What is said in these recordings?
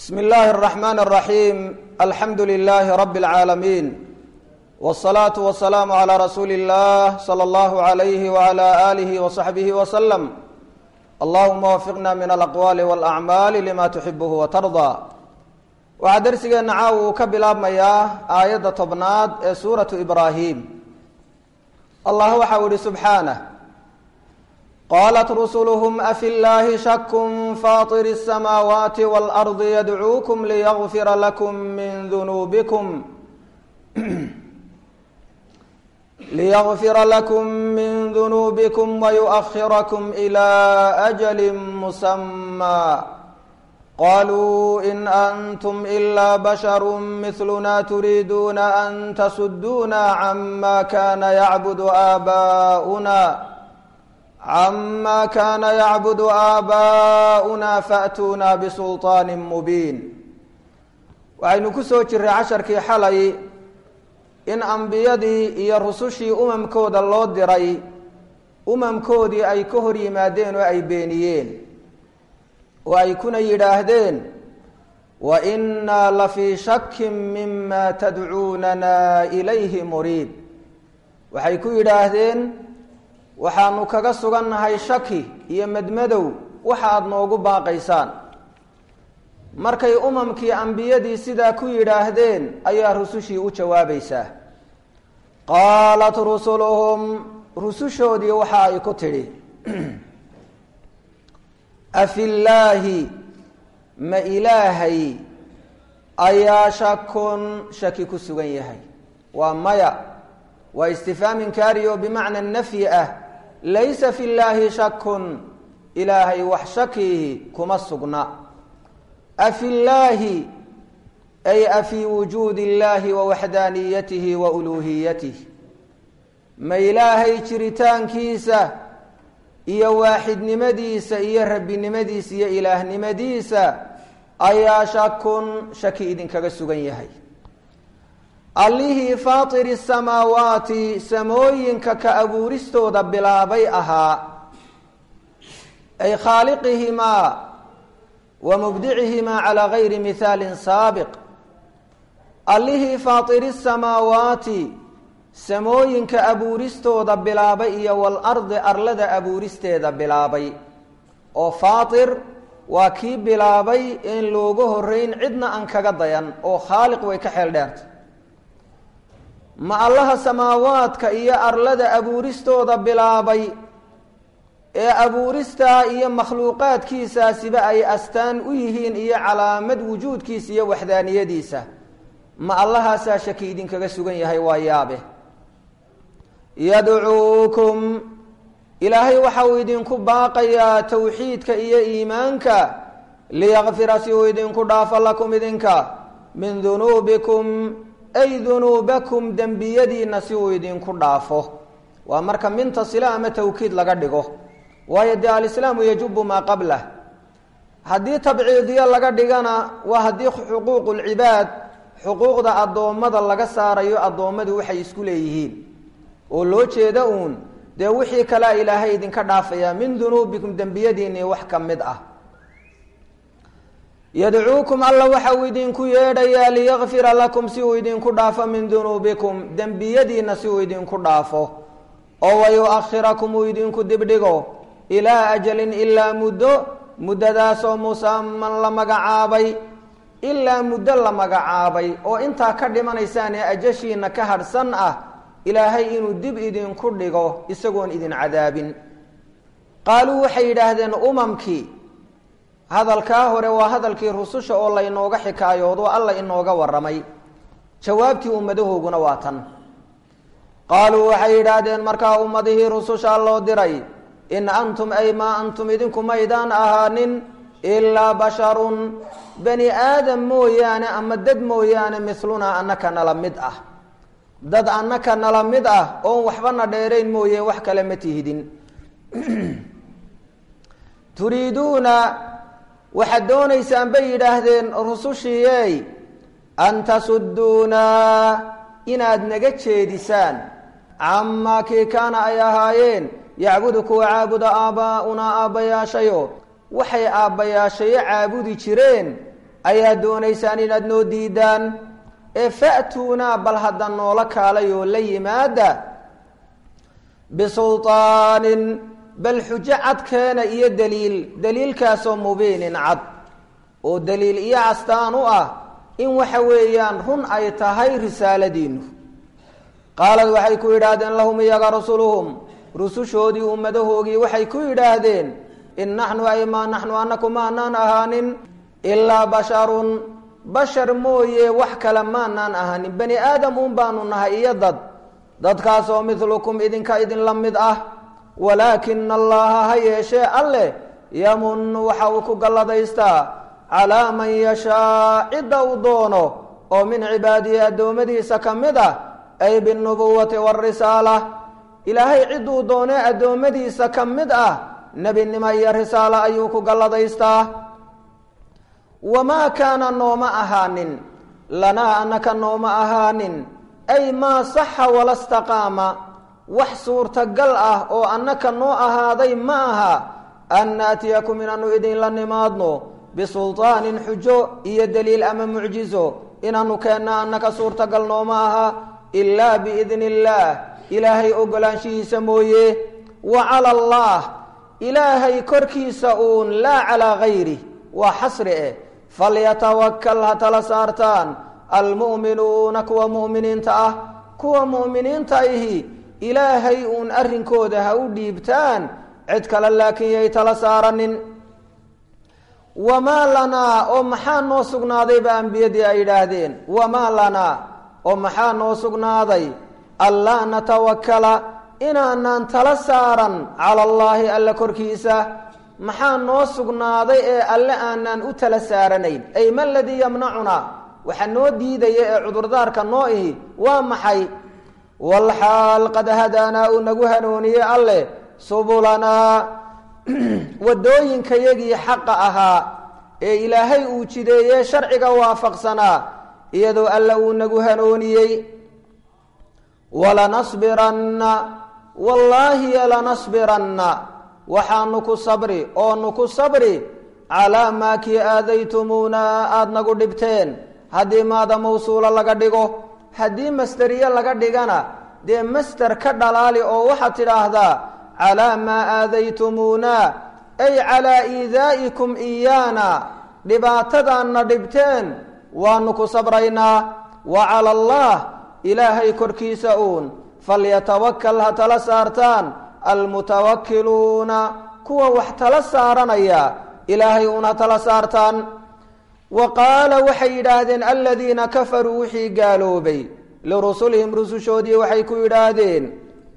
bsm اllahi الرحmn الرaحيm alxamdu لlh rb العaalamiin والصlaaة والسlاam عlى rasuuli الlah slى اllah عlyh وعlى آlih وصaxbih وsلم allahuma wafiqna min alaqwaali wاlأcmaali lima tuxibh وtarضى waxaa dersigeena caaw uu ka bilaabmayaa aayadda tobnaad ee suuraةu ibrahim allah waxa u ihi subxaanه qaalat rusulhm afi llahi shakun faطir الsamaawaati wاlأrضi yadcuukum liyغfira lakum min dunuubikum liyغfira lakum min dunuubikum wayuؤkhirakum إlى أjl musamى qaluu in antum إla bashar miثluna turiiduuna an tasuduna cama kana yacbud aabaؤuna cama kana yacbudu aabaa'una faأtuuna bisulطaani mubiin waxaynu ku soo jiray casharkii xalay in ambiyadii iyo rusushii umamkooda loo diray umamkoodii ay ka hor yimaadeen oo ay beeniyeen oo ay kuna yidhaahdeen wa inaa lafii shakin mima tadcuunana ilayhi muriib waxay ku yidhaahdeen waxaanu kaga sugannahay shaki iyo madmadow waxa aada noogu baaqaysaan markay umamkii ambiyadii sidaa ku yidhaahdeen ayaa rusushii u jawaabaysaa qaalat rusuluhum rusushoodii waxa ay ku tidhi afillaahi ma ilaahay ayaa shakun shaki ku sugan yahay waa maya waa istifhaam inkaari oo bimacna nafyi ah laysa fi llaahi shakun ilaahay wax shakiihi kuma sugna afi llaahi ay afii wujuudi illaahi wa waxdaaniyatihi wa uluuhiyatih ma ilaahay jiritaankiisa iyo waaxidnimadiisa iyo rabbinimadiisa iyo ilaahnimadiisa ayaa shakun shaki idinkaga sugan yahay allihii faatiri samaawaati samooyinka ka abuuristooda bilaabay ahaa ay khaaliqihimaa wa mubdicihimaa calaa gayri mihaalin saabiq allihii faatiri samaawaati samooyinka abuuristooda bilaabay iyo walardi arlada abuuristeeda bilaabay oo faatir waa kii bilaabay in looga horeyn cidna aan kaga dayan oo khaaliq way ka xeel dheertay ma allaha samaawaadka iyo arlada abuuristooda bilaabay ee abuuristaa iyo makhluuqaadkiisaasiba ay astaan u yihiin iyo calaamad wujuudkiisa iyo waxdaaniyadiisa ma allahaasaa shaki idinkaga sugan yahay waa yaabe yadcuukum ilaahay waxa uu idinku baaqayaa towxiidka iyo iimaanka liyakfira si uu idinku dhaafo lakum idinka min dunuubikum ay dunuubakum dembiyadiina si uu idinku dhaafo waa marka minta sila ama tawkiid laga dhigo waayo dee alislaamu yajubu maa qablah haddii tabciidiyo laga dhigana waa haddii xuquuqu lcibaad xuquuqda addoommada laga saarayo addoommadu waxay isku leeyihiin oo loo jeeda uun dee wixii kalea ilaahay idinka dhaafaya min dunuubikum dembiyadiinii wax ka mid ah yadcuukum alla waxa uu idinku yeedhayaa liyakfira lakum si uu idinku dhaafo min dunuubikum dembiyadiina si uu idinku dhaafo oo wayuakhirakum uu idinku dibdhigo ilaa ajalin ilaa muddo muddadaasoo musaman la magacaabay ilaa muddo la magacaabay oo intaa ka dhimanaysaan ee ajashiina ka hadhsan ah ilaahay inuu dib idinku dhigo isagoon idin cadaabin qaaluu waxay yidhaahdeen umamkii hadalkaa hore waa hadalkii rususha oo laynooga xikaayoodo alla inooga warramay jawaabtii ummadahooguna waa tan qaaluu waxay yidhaahdeen markaa ummadihii rusushaa loo diray in antum ay maa antum idinku maydaan ahaanin ilaa basharun bani aadam mooyaane ama dad mooyaane mislunaa annaka nala mid ah dad annaka nala mid ah oon waxbana dheerayn mooye wax kale ma tihidin turiiduuna waxaad doonaysaan bay yidhaahdeen rusushiiyey an tasudduunaa inaad naga jeedisaan camaa kii kaana ay ahaayeen yacbudu kuwa caabuda aabbaa'unaa aabbayaashayo waxay aabbayaashayo caabudi jireen ayaad doonaysaan inaad noo diidaan ee fa'tuunaa bal hadda noola kaalay oo la yimaada bisulطaanin bal xujo cadkeena iyo daliil daliilkaasoo mubiinin cad oo daliil iyo astaan u ah in waxa weeyaan run ay tahay risaaladiinu qaalad waxay ku yidhaahdeen lahum iyaga rusuluhum rusushoodii ummadahoogii waxay ku yidhaahdeen in naxnu ay maa naxnu anaku maanaan ahaanin ilaa basharun bashar mooye wax kale maanaan ahaanin bani aadam un baanu nahay iyo dad dadkaasoo midlukum idinka idinla mid ah walaakina allaha ha yeeshee alleh yamunu waxa uu ku galladaystaa calaa man yashaa cidda uu doono oo min cibaadihi addoommadiisa ka mid ah ay binubuwati warisaala ilaahay cidduu doonee addoommadiisa ka mid ah nebinimo iyo risaalo ayuu ku galladaystaa wamaa kaana nooma ahaanin lanaa annaka nooma ahaanin ay maa saxa wala staqaama wax suurtagal ah oo annaka noo ahaaday ma aha an naatiyakum inaanu idinla nimaadno bisulطaanin xujo iyo daliil ama mucjizo inaanu keenna annaka suurtagal nooma aha ilaa biidni illaah ilaahay ogolaanshihiisa mooye wa cala allah ilaahay korkiisa uun laa calaa gayri waa xasri eh falyatawakal ha tala saartaan almu'minuuna kuwa mu'miniinta ah kuwa mu'miniinta ihi ilaahay uun arrinkooda ha u dhiibtaan cid kale laakiin yay tala saaranin wamaa lanaa oo maxaa noo sugnaaday ba ambiyadii ay yidhaahdeen wamaa lanaa oo maxaa noo sugnaaday allaa natawakala inaanaan tala saaran cala allaahi alle korkiisa maxaa noo sugnaaday ee alle aanaan u tala saaranayn ay ma ladii yamnacunaa waxa noo diidaya ee cudurdaarka noo ihi waa maxay walxaal qad hadaanaa uu nagu hanuuniyey alleh subulanaa wadooyinkayagii xaqa ahaa ee ilaahay uu jideeyey sharciga waafaqsanaa iyadoo alle uu nagu hanuuniyey walanasbiranna wallaahi lanasbiranna waxaanu ku sabri oonu ku sabri calaa maa kii aadaytumuuna aada nagu dhibteen haddii maada mawsuula laga dhigo haddii masteriye laga dhigana dee master ka dhalaali oo waxaad tidhaahdaa calaa maa aadaytumuuna ay calaa iidaa'ikum iyaana dhibaatadaanna dhibteen waanu ku sabraynaa wa cala allah ilaahay korkiisa uun falyatawakal ha tala saartaan almutawakkiluuna kuwa wax tala saaranaya ilaahay uun ha tala saartaan wa qaala waxay yidhaahdeen aladiina kafaruu wixii gaaloobay lirusulihim rusushoodii waxay ku yidhaahdeen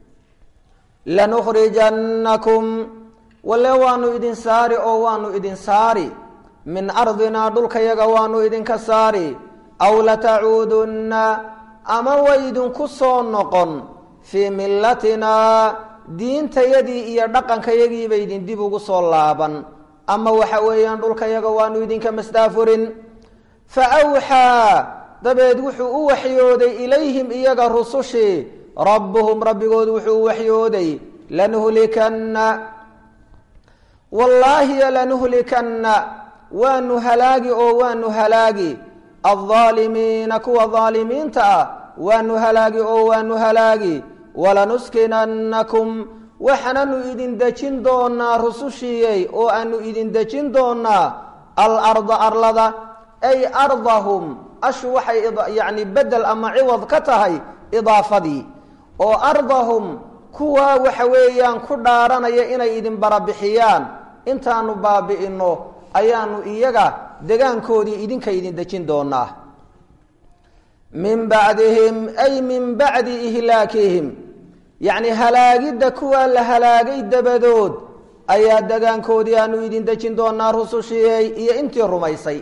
lanukhrijannakum walle waanu idin saari oo waanu idin saari min ardinaa dhulkayaga waanu idinka saari aw latacuudunna ama way idinku soo noqon fii millatinaa diintayadii iyo dhaqankayagiiba idin dib ugu soo laaban ama waxa weeyaan dhulkayaga waanu idinka masdaafurin fa awxaa dabeed wuxuu u waxyooday ilayhim iyaga rusushii rabbuhum rabbigood wuxuu u waxyooday lanuhlikanna wallaahi lanuhlikanna waanu halaagi oo waanu halaagi aldaalimiina kuwa daalimiinta ah waanu halaagi oo waanu halaagi walanuskinannakum waxaananu idin dejin doonaa rusushiiyey oo aanu idin dejin doonaa alarda arlada ay ardahum ashu waxay yacni bedel ama ciwad ka tahay idaafadii oo ardahum kuwaa waxa weeyaan ku dhaaranaya inay idin barabixiyaan intaanu baabi'inno ayaanu iyaga degaankoodii idinka idin dejin doonaa min bacdihim ay min bacdi ihlaakihim yacni halaagidda kuwaa la halaagay dabadood ayaa degaankoodii aanu idin dejin doonaa rusushiyey iyo intii rumaysay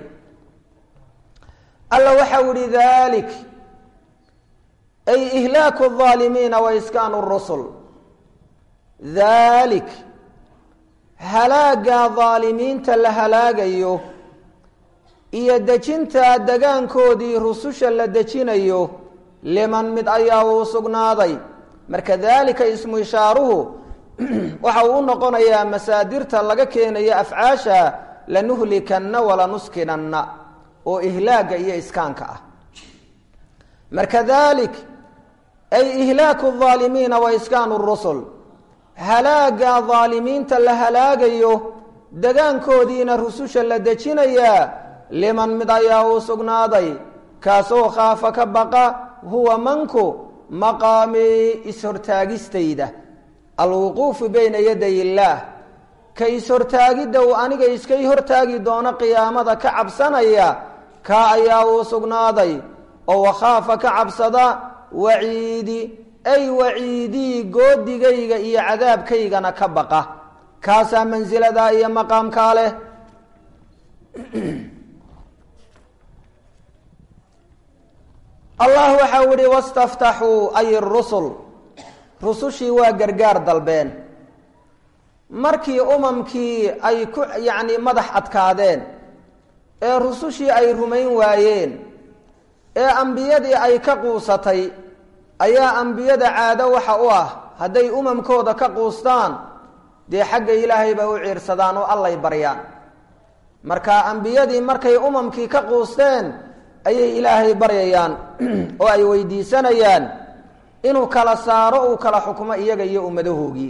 alla waxau ihi dalik ay ihlaaku الظaalimiina wa iskaanu الrusul dalik halaaga daalimiinta la halaagayo iyo dejinta degaankoodii rususha la dejinayo liman mid ayaa uu sugnaaday marka daalika ismu ishaaruhu waxa uu u noqonayaa masaadirta laga keenayo afcaasha lanuhlikanna walanuskinanna oo ihlaagga iyo iskaanka ah marka dalik ay ihlaaku aalimiina wa iskaanu rusul halaaga daalimiinta la halaagayo degaankoodiina rususha la dejinayaa liman mid ayaa uu sugnaaday kaasoo khaafa ka baqa huwa manku maqaamii is-hortaagistayda alwuquufu bayna yaday illaah ka is-hortaagidda uu aniga iskay hortaagi doono qiyaamada ka cabsanaya kaa ayaa uu sugnaaday oo wakhaafa ka cabsada waciidi ay waciidii goodigayga iyo cadaabkaygana ka baqa kaasaa mansiladaa iyo maqaamkaa leh allah waxau ihi wastaftaxuu ay rusul rusushii waa gargaar dalbeen markii umamkii ay ku yacni madax adkaadeen ee rusushii ay rumayn waayeen ee ambiyadii ay ka quusatay ayaa ambiyada caado waxa u ah hadday umamkooda ka quustaan dee xagga ilaahay bay u ciirsadaan oo allay baryaan marka ambiyadii markay umamkii ka quusteen ayay ilaahay baryayaan oo ay weydiisanayaan inuu kala saaro uu kala xukumo iyaga iyo ummadahoogii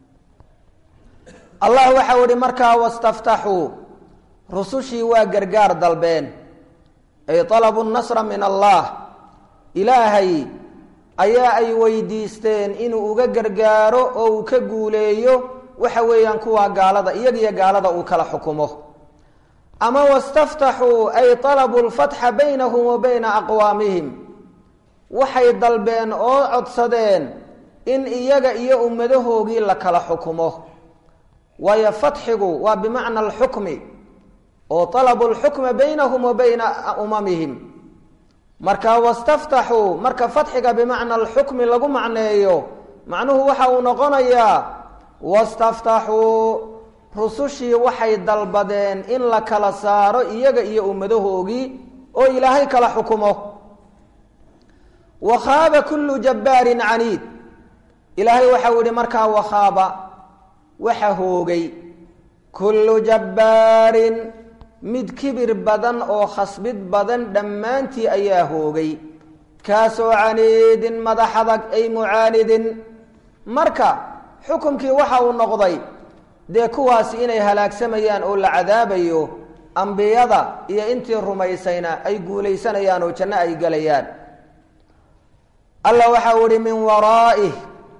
allah waxau ihi markaa wastaftaxuu rusushii waa gargaar dalbeen ay alabu nasra min allah ilaahay ayaa ay weydiisteen inuu uga gargaaro oo uu ka guuleeyo waxa weeyaan kuwaa gaalada iyagiyo gaalada uu kala xukumo ama wastaftaxuu ay alabuu lfatxa baynahum wa bayna aqwaamihim waxay dalbeen oo codsadeen in iyaga iyo ummadahoogii la kala xukumo waayo fatxigu waa bimacna alxukmi oo alabu lxukma baynahum wa bayna umamihim marka wastaftaxuu marka fatxiga bimacna alxukmi lagu macneeyo macnuhu waxa uu noqonayaa wastaftaxuu rusushii waxay dalbadeen in la kala saaro iyaga iyo ummadahoogii oo ilaahay kala xukumo wakhaaba kullu jabbaarin caniid ilaahay waxau yihi markaa wakhaaba waxa hoogay kullu jabbaarin mid kibir badan oo khasbid badan dhammaantii ayaa hoogay kaasoo caniidin madax adag ay mucaanidin marka xukumkii waxa uu noqday dee kuwaasi inay halaagsamayaan oo la cadaabayo ambiyada iyo intii rumaysayna ay guulaysanayaan oo janno ay gelayaan allah waxau ihi min waraaih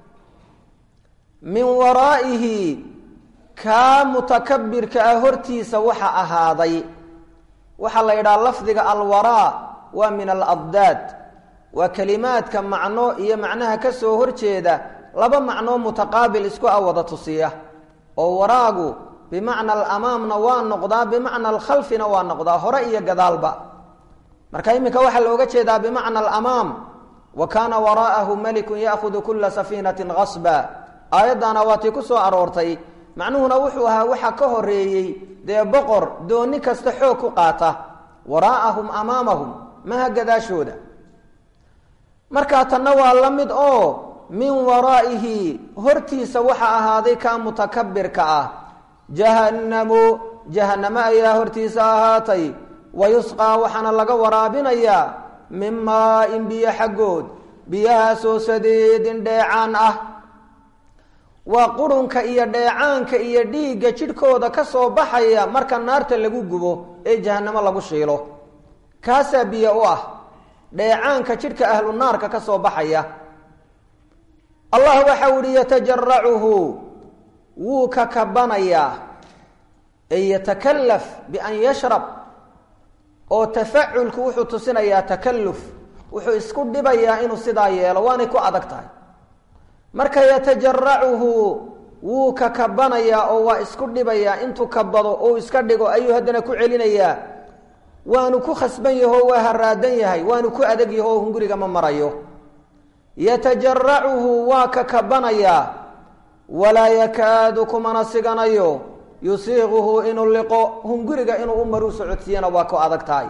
min waraa'ihi kaa mutakabirka ah hortiisa waxa ahaaday waxaa la yidhaha lafdiga alwaraa waa min aladdaad waa kelimaadka macno iyo macnaha ka soo horjeeda laba macnoo mutaqaabil isku ah wada tusiya oo waraagu bimacna alamaamna waa noqdaa bimacna alkhalfina waa noqdaa hore iyo gadaalba marka iminka waxaa looga jeedaa bimacna alamaam wa kaana waraa'ahu malikun ya'hudu kula safiinatin gasba aayaddaana waa tii ku soo aroortay macnuhuna wuxuu ahaa waxa ka horeeyey dee boqor dooni kasta xoog ku qaata waraa'ahum amaamahum maha gadaashooda markaa tanna waa la mid oo min waraa'ihi hortiisa waxa ahaaday kaa mutakabirka ah jahannamu jahannamo ayaa hortiisa ahaatay wa yusqaa waxaana laga waraabinayaa min maa-in biyo xaggood biyahaasoo sadeedin dheecaan ah waa qurunka iyo dheecaanka iyo dhiigga jidhkooda ka soo baxaya marka naarta lagu gubo ee jahannamo lagu shiilo kaasaa biyo u ah dheecaanka jidhka ahlu naarka ka soo baxaya allah waxau ihi yatajaracuhu wuu ka kabanayaa ay yatakalaf bian yashrab oo tafaculku wuxuu tusinayaa takalluf wuxuu isku dhibayaa inuu sidaa yeelo waanay ku adag tahay marka yatajaracuhu wuu ka kabanayaa oo waa isku dhibayaa intuu kabado ou iska dhigo ayuu haddana ku celinayaa waanu ku khasban yaho waa haraadan yahay waanu ku adag yaho oo hunguriga ma marayo yatajaracuhu waa ka kabanayaa walaa yakaadu kumana siganayo yusiiquhu inuu liqo hunguriga inuu u maru socodsiiyana waa ku adag tahay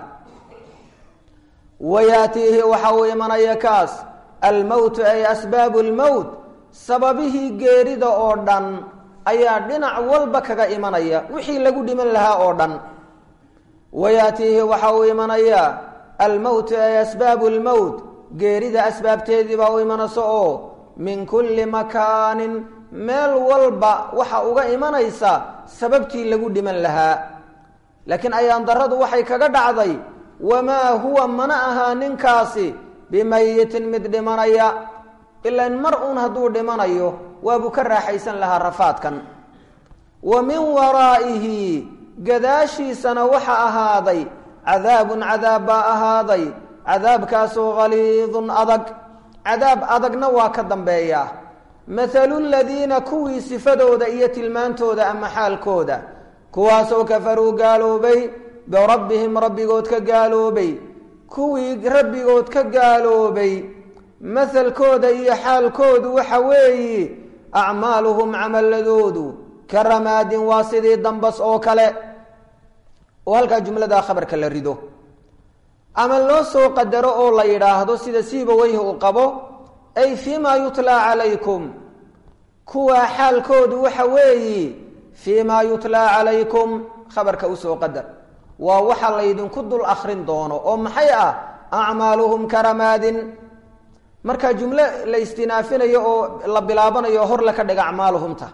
wayaatiihi waxa uu imanaya kaas almowtu ay asbaabu lmowt sababihii geerida oo dhan ayaa dhinac walba kaga imanaya wixii lagu dhiman lahaa oo dhan wayaatiihi waxa uu imanayaa almowtu ay asbaabu lmowt geerida asbaabteedii baa u imanaysa oo min kulli makaanin meel walba waxa uga imanaysa sababtii lagu dhiman lahaa laakiin ayaan daradu waxay kaga dhacday wamaa huwa mana ahaa ninkaasi bimayitin mid dhimanaya ilaan mar uun hadduu dhimanayo waabuu ka raaxaysan lahaa rafaadkan wa min waraa'ihi gadaashiisana waxa ahaaday cadaabun cadaab baa ahaaday cadaabkaasoo haliidun adag cadaab adagna waa ka dambeeyaa mathalu ladiina kuwii sifadooda iyo tilmaantooda ama xaalkooda kuwaasoo kafaruu gaaloobay birabbihim rabbigood ka gaaloobay kuwii rabbigood ka gaaloobay mahalkooda iyo xaalkoodu waxa weeyi acmaaluhum camaladoodu ka ramaadin waa sidii dambas oo kale oo halkaa jumladaa khabarka la rido ama loo soo qadaro oo la yidhaahdo sida siiba weyhi uu qabo ay fii ma yutlaa calaykum kuwaa xaalkoodu waxa weeyi fii ma yutlaa calaykum khabarka usoo qadar waa waxa laydinku dul akrin doono oo maxay ah acmaaluhum karamaadin marka jumlo la istinaafinayo oo la bilaabanayo hor la ka dhiga acmaaluhumta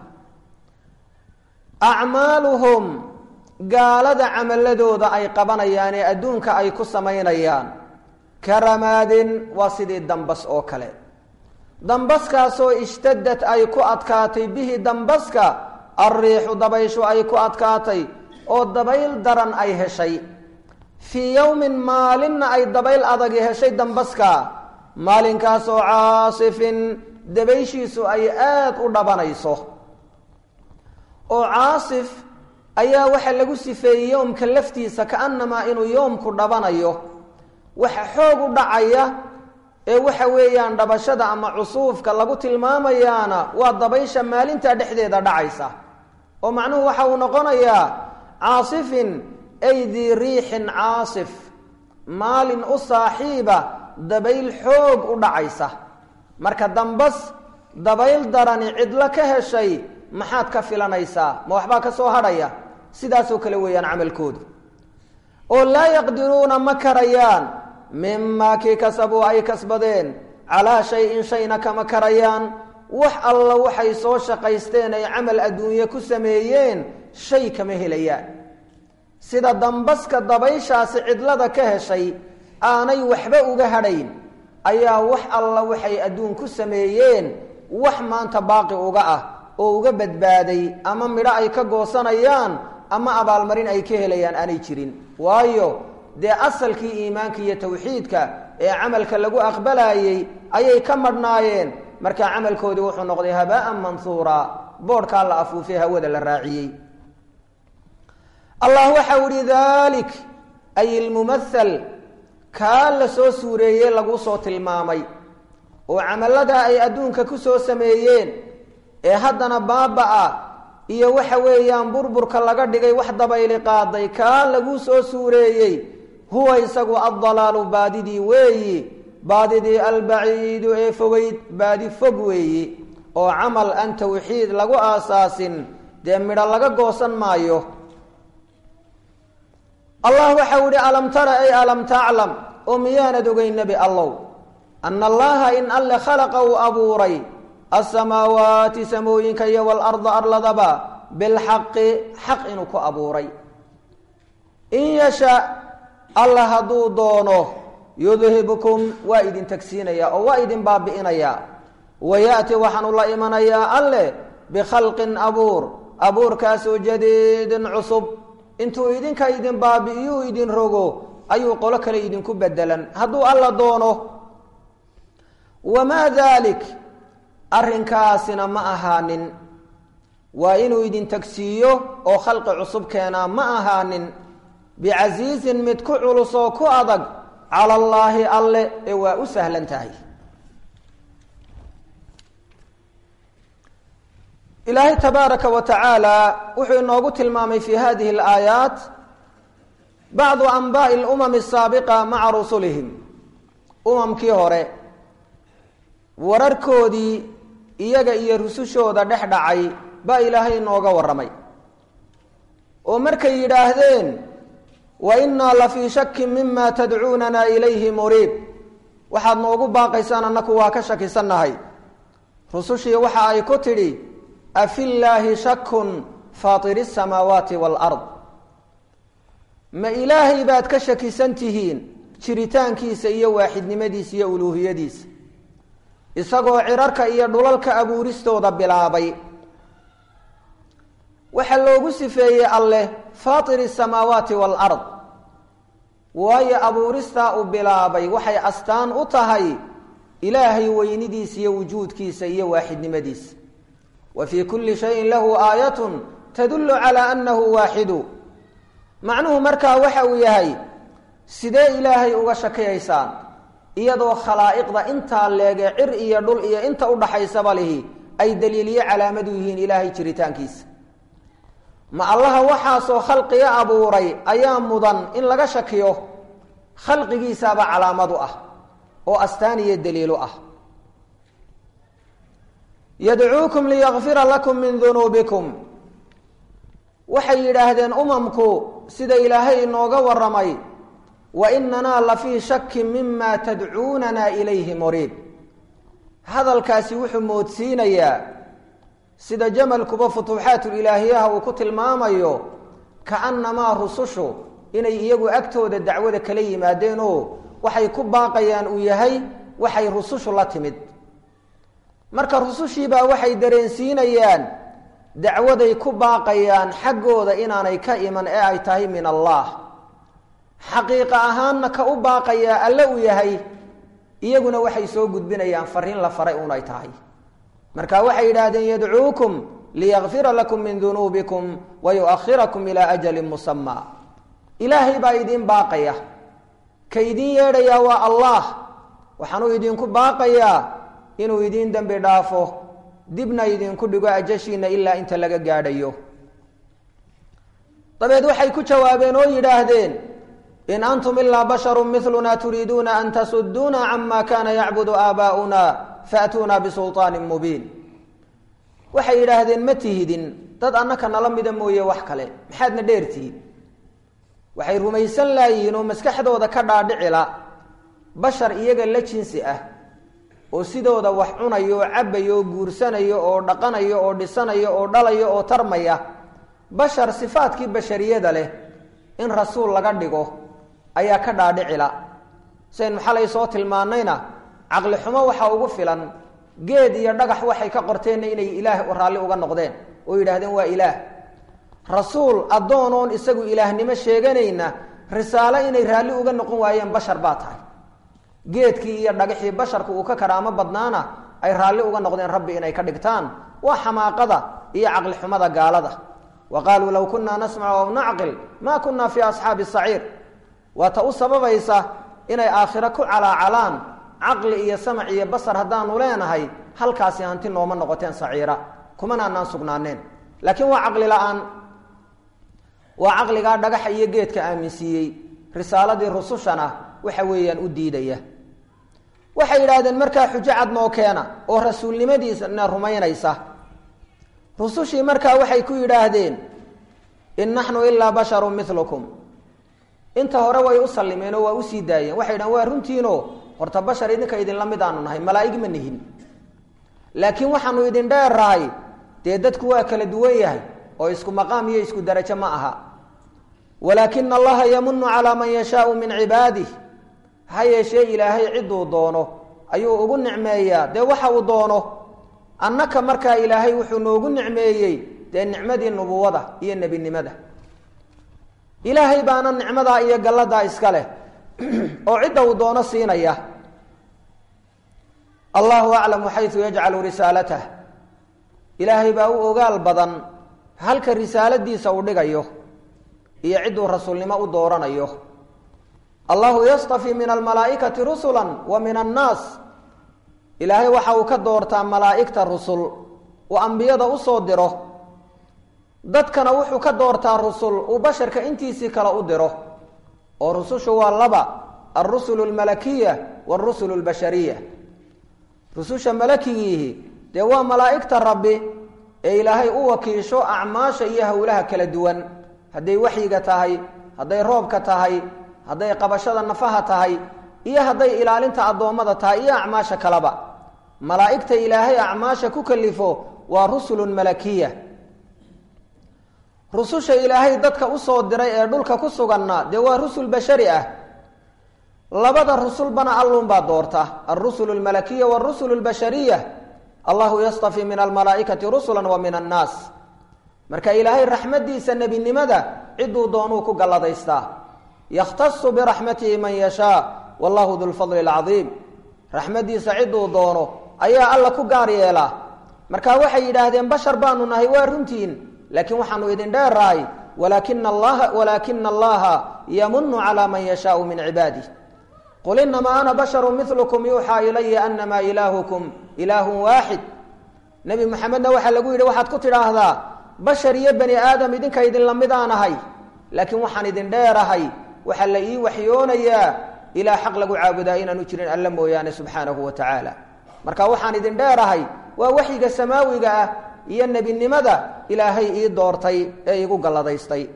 acmaaluhum gaalada camaladooda ay qabanayaan ee adduunka ay ku samaynayaan karamaadin waa sidii dambas oo kale dambaskaasoo ishtadad ay ku adkaatay bihi dambaska alriixu dabayshu ay ku adkaatay oo dabayl daran ay heshay fii yowmin maalinna ay dabayl adagi heshay dambaska maalinkaasoo caasifin dabayshiisu ay aada u dhabanayso oo caasif ayaa waxaa lagu sifeeyey yoomka laftiisa kaanamaa inuu yoomku dhabanayo waxa xoog u dhacaya ee waxa weeyaan dhabashada ama cusuufka lagu tilmaamayaana waa dabaysha maalintaa dhexdeeda dhacaysa oo macnuhu waxa uu noqonayaa caasifin ay dii riixin caasif maalin u saaxiiba dabayl xoog u dhacaysa marka dambas dabayl darani cidlo ka heshay maxaad ka filanaysaa ma waxbaa ka soo hadhaya sidaasoo kale weeyaan camalkoodu oo laa yaqdiruuna ma karayaan mimaa kii kasabuu ay kasbadeen calaa shay-in shayna kama karayaan wax alla waxay soo shaqaysteen ay camal adduunye ku sameeyeen shay kama helayaan sida dambaska dabayshaasi cidlada ka heshay aanay waxba uga hadhayn ayaa wax alla waxay adduun ku sameeyeen wax maanta baaqi uga ah oo uga badbaaday ama midho ay ka goosanayaan ama abaalmarin ay ka helayaan aanay jirin waayo dee asalkii iimaanka iyo tawxiidka ee camalka lagu aqbalayey ayay ka madhnaayeen markaa camalkoodii wuxuu noqday habaaan manhuura boodhkaa la afuufay hawada la raaciyey allah waxau ihi dalik ay ilmumathal kaa la soo suureeyey lagu soo tilmaamay oo camaladaa ay adduunka ku soo sameeyeen ee haddana baaba-a iyo waxa weeyaan burburka laga dhigay wax dabayli qaaday kaa lagu soo suureeyey huwa isagu addalaalu baadidii weeyi baadidii albaciidu ee fogeyd baadi fog weeyi oo camal aan tawxiid lagu aasaasin dee midho laga goosan maayo allah waxau ihi alam tara ay alam taclam oo miyaanad ogey nebi allow ana allaha in alle khalaqa uu abuuray asamaawaati samooyinka iyo walarda arladaba bilxaqi xaq inuu ku abuuray in yasha alla hadduu doono yudhibkum waa idin tagsiinaya oo waa idin baabi'inayaa wayaati waxaanu la imanayaa alle bikhalqin abuur abuurkaasoo jadiidin cusub intuu idinka idin baabi'iyuu idin rogo ayuu qolo kale idinku bedelan hadduu alla doono wamaa dalik arrinkaasina ma ahaanin waa inuu idin tagsiiyo oo khalqi cusub keenaa ma ahaanin bicasiisin mid ku culus oo ku adag cala allaahi alle ee waa u sahlan tahay ilaahay tabaaraka wa tacaala wuxuu inoogu tilmaamay fi hadihi alaayaat bacdu anbaa'i alumami asaabiqa maca rusulihim umamkii hore wararkoodii iyaga iyo rusushooda dhex dhacay baa ilaahay inooga warramay oo markay yidhaahdeen wa innaa la fii shakin mima tadcuunana ilayhi muriib waxaad noogu baaqaysaan annaku waa ka shakisannahay rusushii waxa ay ku tidhi afillaahi shakun faatiri asamaawaati waalard ma ilaahay baad ka shakisan tihiin jiritaankiisa iyo waaxidnimadiisa iyo uluuhiyadiisa isagoo cirarka iyo dhulalka abuuristooda bilaabay waxaa loogu sifeeyey alleh faatiri asamaawaati waalard waayo abuuristaa uu bilaabay waxay astaan u tahay ilaahay weynidiisa iyo wujuudkiisa iyo waaxidnimadiisa wa fii kulli shayin lahu aayatun tadullu calaa annahu waaxidu macnuhu markaa waxa uu yahay sidee ilaahay uga shakiyaysaan iyadoo khalaa'iqda intaa leege cir iyo dhul iyo inta udhaxaysaba lihi ay daliiliyo calaamadu yihiin ilaahay jiritaankiisa ma allaha waxaasoo khalqiga abuuray ayaa mudan in laga shakiyo khalqigiisaaba calaamadu ah oo astaan iyo daliilu ah yadcuukum liyakfira lakum min dunuubikum waxay yidhaahdeen umamku sida ilaahay inooga waramay wa inanaa la fii shakin mima tadcuunana ilayhi muriib hadalkaasi wuxuu moodsiinayaa sida jamalkuba futuuxaatulilaahiyaha uu ku tilmaamayo kaannamaa rusushu inay iyagu agtooda dacwada kala yimaadeen oo waxay ku baaqayaan uu yahay waxay rusushu la timid marka rusushiibaa waxay dareensiinayaan dacwaday ku baaqayaan xaggooda inaanay ka iman ee ay tahay min allah xaqiiqa ahaanna ka u baaqayaa alle uu yahay iyaguna waxay soo gudbinayaan fariin la faray un ay tahay marka waxay yidhaahdeen yadcuukum liyakfira lakum min dunuubikum wa yuakhirakum ilaa ajalin musamaa ilaahay baa idiin baaqaya ka idiin yeedhayaa waa allah waxaanuu idinku baaqayaa inuu idiin dembi dhaafo dibna idinku dhigo ajashiina ilaa inta laga gaadhayo dabeed waxay ku jawaabeen oo yidhaahdeen in antum ilaa basharu miluna turiiduuna an tasuduuna cama kana yacbudu aabaa'una faatuuna bisulطaanin mubiin waxay yidhaahdeen ma tihidin dad annaka nala mida mooye wax kale maxaadna dheertihiin waxay rumaysan laayihiin oo maskaxdooda ka dhaadhicila bashar iyaga la jinsi ah oo sidooda wax cunayo oo cabayo oo guursanayo oo dhaqanayo oo dhisanayo oo dhalayo oo tarmaya bashar sifaadkii bashariyada leh in rasuul laga dhigo ayaa ka dhaadhicila saynu xalay soo tilmaanayna caqli xumo waxaa ugu filan geed iyo dhagax waxay ka qorteenna inay ilaah raalli uga noqdeen oo yidhaahdeen waa ilaah rasuul addoonoon isagu ilaahnimo sheeganayna risaalo inay raalli uga noqon waayeen bashar baa tahay geedkii iyo dhagaxii basharku uu ka karaamo badnaana ay raalli uga noqdeen rabbi inay ka dhigtaan waa xamaaqada iyo caqli xumada gaalada wa qaaluu low kunaa nasmacu aw nacqil maa kunaa fii asxaabi saciir waa ta u sababaysa inay aakhiro ku calaacalaan caqli iyo samac iyo basar haddaanu leenahay halkaasi hanti nooma noqoteen saciira kumana anaan sugnaaneen laakiin waa caqli la-aan waa caqligaa dhagaxa iyo geedka aaminsiiyey risaaladii rusushana waxa weeyaan u diidaya waxay yidhaahdeen markaa xujo cad noo keena oo rasuulnimadiisana rumaynaysa rusushii markaa waxay ku yidhaahdeen in naxnu ilaa basharu milukum inta hore way u sallimeen oo waa usii daayeen waxay dhahen waa runtiino horta bashar idinka idinla mid aanu nahay malaa'ig ma nihin laakiin waxaanu idin dheerrahay dee dadku waa kala duwan yahay oo isku maqaam iyo isku darajo ma aha walaakina allaha yamunu calaa man yashaau min cibaadih ha yeeshee ilaahay cidduu doono ayuu ugu nicmeeyaa dee waxa uu doono annaka markaa ilaahay wuxuu noogu nicmeeyey dee nicmadii nubuwada iyo nebinimada ilaahay baana nicmadaa iyo galladaa iska leh oo cidda uu doono siinaya allahu aclamu xayu yajcalu risaalatah ilaahay baa u ogaal badan halka risaaladiisa uu dhigayo iyo cidduu rasuulnimo u dooranayo allahu yastafii min almalaa'ikati rusula wa min annaas ilaahay waxa uu ka doortaa malaa'igta rusul uu ambiyada usoo diro dadkana wuxuu ka doortaa rusul uu basharka intiisii kale u diro oo rusushu waa laba alrusul almalakiya wاlrusul اlbashariya rususha malakigiihi dee waa malaa'igta rabbi ee ilaahay u wakiisho acmaasha iyo howlaha kala duwan hadday waxyiga tahay hadday roobka tahay hadday qabashada nafaha tahay iyo hadday ilaalinta addoommada tahay iyo acmaasha kaleba malaa'igta ilaahay acmaasha ku kalifo waa rusulun malakiya rususha ilaahay dadka usoo diray ee dhulka ku suganna dee waa rusul bashari ah labada rusulbana alluunbaa doorta alrusul lmalakiya wاrusul lbashariya allahu yastafi min almalaaikati rusula wa min annaas marka ilaahay raxmadiisa nebinimada ciduu doonuu ku galladaystaa yakhtasu biraxmatihi man yashaa wallahu du lfadli lcadiim raxmadiisa ciduu doono ayaa alla ku gaar yeelaa marka waxay yidhaahdeen bashar baanu nahay waa runtiin laakiin waxaanu idin dheerahay walakina allaha walaakina allaha yamunu calaa man yashaau min cibaadih qul inamaa ana basharu milukum yuuxaa ilaya anamaa ilaahukum ilaahun waaxid nebi maxamedna waxaa lagu yidhi waxaad ku tidhaahdaa bashar iyo bani aadam idinka idin lamidaan ahay laakiin waxaan idin dheerahay waxaa la ii waxyoonayaa ilaa xaq lagu caabudaa inaanu jirin alla mooyaane subxaanahu wa tacaala marka waxaan idin dheerahay waa waxyiga samaawiga ah iyo nebinimada ilaahay ii doortay ee igu galladaystay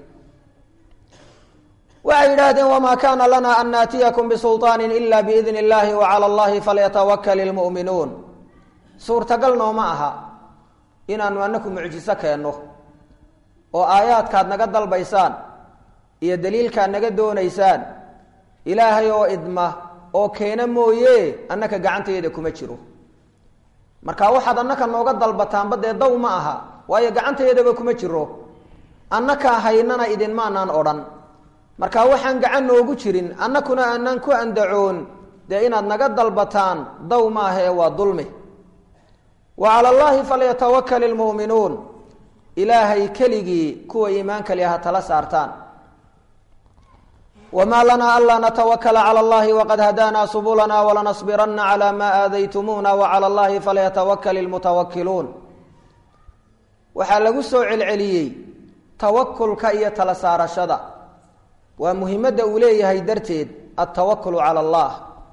waxay yidhaahdeen wamaa kaana lana an naatiyakum bisulطaani ila biidn اllahi wacalى اllahi falyatawakal اlmu'minuun suurtagal nooma aha inaanu anaku mucjiso keenno oo aayaadkaad naga dalbaysaan iyo daliilkaad naga doonaysaan ilaahay oo idma oo keena mooye annaka gacanteeda kuma jiro marka waxaad annaka nooga dalbataanba dee daw ma aha waayo gacanteedaba kuma jiro annakaa haynana idinmaanaan odhan marka waxaan gacan noogu jirin annakuna aanaan ku andacoon dee inaad naga dalbataan daw maaha ee waa dulmi wa cala allaahi falyatawakal ilmu'minuun ilaahay keligii kuwa iimaanka li ha tala saartaan wma lana anlaa natawakla clى اllahi wqad hadaana subulana walanصbirana clى ma aadaytumuna wclى اllahi falyatawakl اlmutawakiluun waxaa lagu soo celceliyey tawakulka iyo tala saarashada waa muhimadda uu leeyahay darteed altawakul calى اllah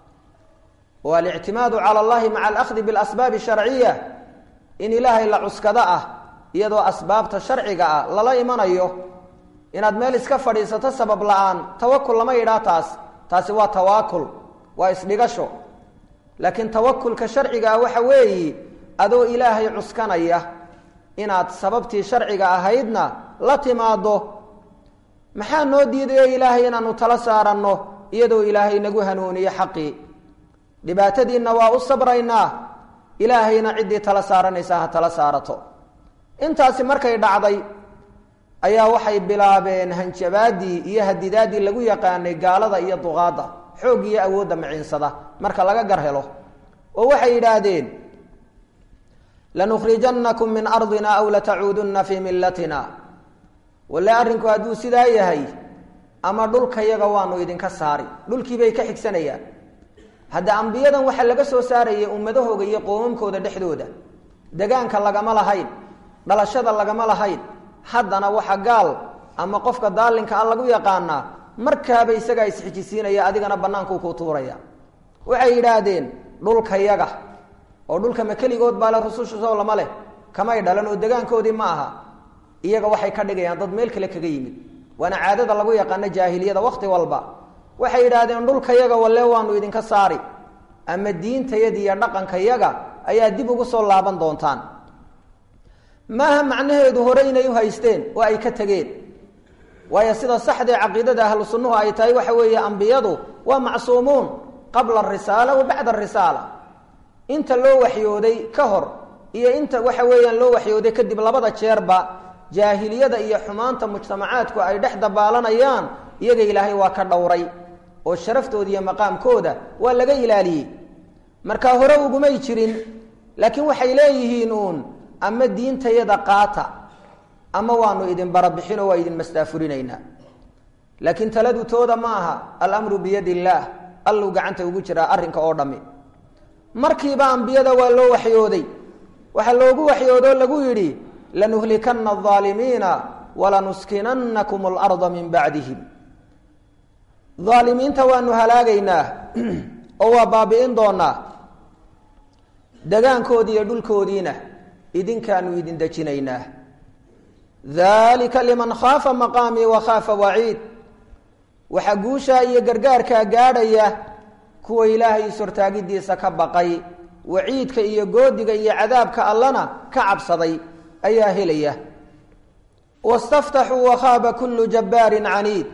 o alictimaadu calى اllahi maca alأkhdi biاlasbaabi sharciya in ilaahay la cuskado ah iyadoo asbaabta sharciga ah lala imanayo inaad meel iska fadhiisato sabab la-aan tawakul lama yidhaah taas taasi waa tawaakul waa isdhigasho laakiin tawakulka sharciga ah waxa weeyi adoo ilaahay cuskanaya inaad sababtii sharciga ahaydna la timaado maxaa noo diidayo ilaahay inaanu tala saaranno iyadoo ilaahay nagu hanuuniyo xaqii dhibaatadiinna waa u sabraynaa ilaahayna ciddii tala saaranaysaa ha tala saarato intaasi markay dhacday ayaa waxay bilaabeen hanjabaadii iyo hadidaadii lagu yaqaanay gaalada iyo duqaadda xoog iyo awoodda maciinsada marka laga gar helo oo waxay yidhaahdeen lanukhrijanakum min ardina aw latacuudunna fii millatina walle arrinku hadduu sidaa yahay ama dhulkayaga waanu idinka saari dhulkiibay ka xigsanayaan hadda ambiyadan waxaa laga soo saarayay ummadahooga iyo qoomamkooda dhexdooda degaanka lagama lahayn dhalashada lagama lahayn haddana waxa gaal ama qofka daalinka a lagu yaqaanaa markaaba isagaa isxijisiinaya adigana bannaankuu ku tuuraya waxay yidhaahdeen dhulkayaga oo dhulka ma keligood baa le rususha soo lama leh kamay dhalan oo degaankoodii ma aha iyaga waxay ka dhigayaan dad meel kale kaga yimid waana caadada lagu yaqaano jaahiliyada wakti walba waxay yidhaahdeen dhulkayaga walle waanu idinka saari ama diintayada iyo dhaqankayaga ayaa dib ugu soo laaban doontaan maaha macnaheedu hore inay u haysteen oo ay ka tegeen waayo sida saxdee caqiidada ahlu sunnuhu ay tahay waxa weeye ambiyadu waa macsuumuun qabla arisaala wa bacda arisaala inta loo waxyooday ka hor iyo inta waxa weeyaan loo waxyooday kadib labada jeerba jaahiliyada iyo xumaanta mujtamacaadku ay dhex dabaalanayaan iyaga ilaahay waa ka dhowray oo sharaftooda iyo maqaamkooda waa laga ilaaliyey marka hore ugumay jirin laakiin waxay leeyihiin uun ama diintayada qaata ama waanu idin barabixinoo waa idin mastaafurinaynaa laakiin taladu tooda ma aha alamru biyadi illaah alluu gacanta ugu jiraa arrinka oo dhammi markiiba ambiyada waa loo waxyooday waxaa loogu waxyoodoo lagu yidhi lanuhlikana alaalimiina walanuskinanakum alarda min bacdihim aalimiinta waanu halaagaynaa oo waa baabi'in doonaa degaankoodii iyo dhulkoodiina idinkaanu idin dejinaynaa dalika liman khaafa maqaamii wa khaafa waciid waxaa guushaa iyo gargaarkaa gaadhaya kuwa ilaahay is-hortaagidiisa ka baqay waciidka iyo goodiga iyo cadaabka allana ka cabsaday ayaa helaya wastaftaxuu wakhaaba kullu jabbaarin caniid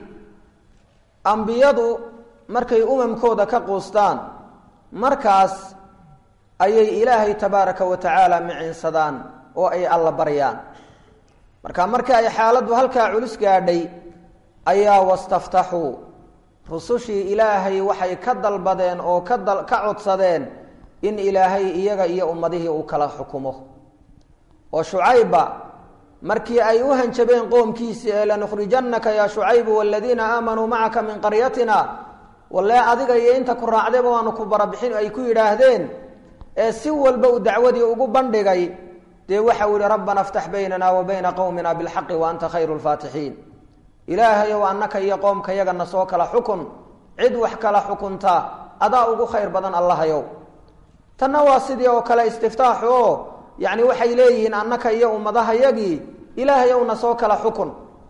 ambiyadu markay umamkooda ka quustaan markaas ayay ilaahay tabaaraka wa tacaala micinsadaan oo ay alla baryaan marka marka ay xaaladdu halkaa culus gaadhay ayaa wastaftaxuu rusushii ilaahay waxay ka dalbadeen oo ka dal ka codsadeen in ilaahay iyaga iyo ummadihii uu kala xukumo oo shucayba markii ay u hanjabeen qoomkiisii ee lanukhrijannaka yaa shucaybu waladiina aamanuu macaka min qaryatina walle adiga iyo inta ku raacdayba waanu ku barabixin ay ku yidhaahdeen ee si walba uu dacwadii ugu bandhigay dee waxa uu yihi rabbana aftax baynana wa bayna qowmina bilxaqi wa anta khayru lfaatixiin ilaahayow annaka iyo qoomka yagana soo kala xukun cid wax kala xukunta adaa ugu khayr badan allahayow tanna waa sidii oo kale istiftaaxu oo yacni waxay leeyihiin annaka iyo ummadahayagii ilaahayowna soo kala xukun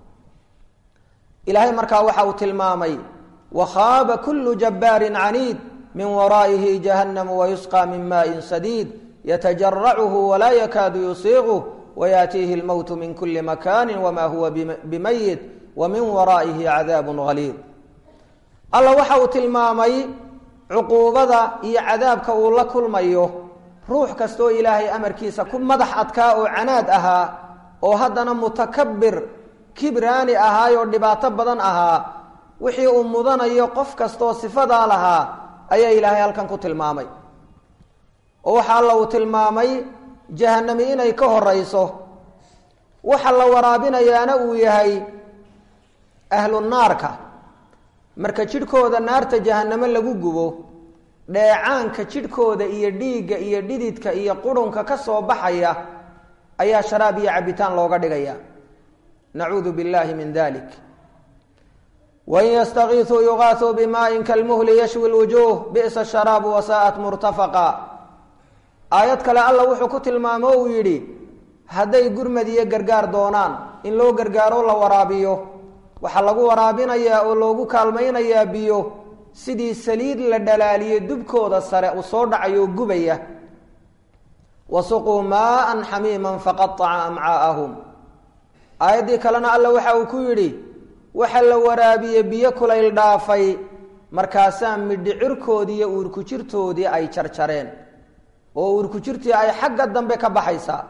ilaahay markaa waxa uu tilmaamay wakhaaba kullu jabbaarin caniid min waraa'ihi jahannamu wayusqى min maaءin sadiid yatajarachu walaa yakaadu yusiiquh wayaatiihi اlmowtu min kuli makani wama huwa bimayit wa min waraa'ihi cadaabu haliid alla waxa uu tilmaamay cuquubada iyo cadaabka uu la kulmayo ruux kastoo ilaahay amarkiisa ku madax adkaa oo canaad ahaa oo haddana mutakabir kibraani ahaayoo dhibaato badan ahaa wixii uu mudanayo qof kastoo sifadaa lahaa ayaa ilaahay halkan ku tilmaamay oo waxa alla uu tilmaamay jahanami inay ka horeyso waxa la waraabinayaana uu yahay ahlu naarka marka jidhkooda naarta jahanamo lagu gubo dheecaanka jidhkooda iyo dhiigga iyo dhididka iyo qurunka ka soo baxaya ayaa sharaab iyo cabitaan looga dhigaya nacuudu billahi min dalik wain yastakiisuu yugaasuu bimaain kalmuhli yashwi lwujuuh bi'sa sharaabu wasaa'at murtafaqa aayad kale alla wuxuu ku tilmaamo uu yidhi hadday gurmad iyo gargaar doonaan in loo gargaaro la waraabiyo waxaa lagu waraabinayaa oo loogu kaalmaynayaa biyo sidii saliid la dhalaaliye dubkooda sare uu soo dhacayo gubaya wasuquu maaan xamiiman faqaaca amcaa'ahum aayaddii kalena alla waxa uu ku yidhi waxa la waraabiye biyo kulayl dhaafay markaasaa midhicirkoodii iyo uurkujirtoodii ay jarjareen oo uurkujirtii ay xagga dambe ka baxaysaa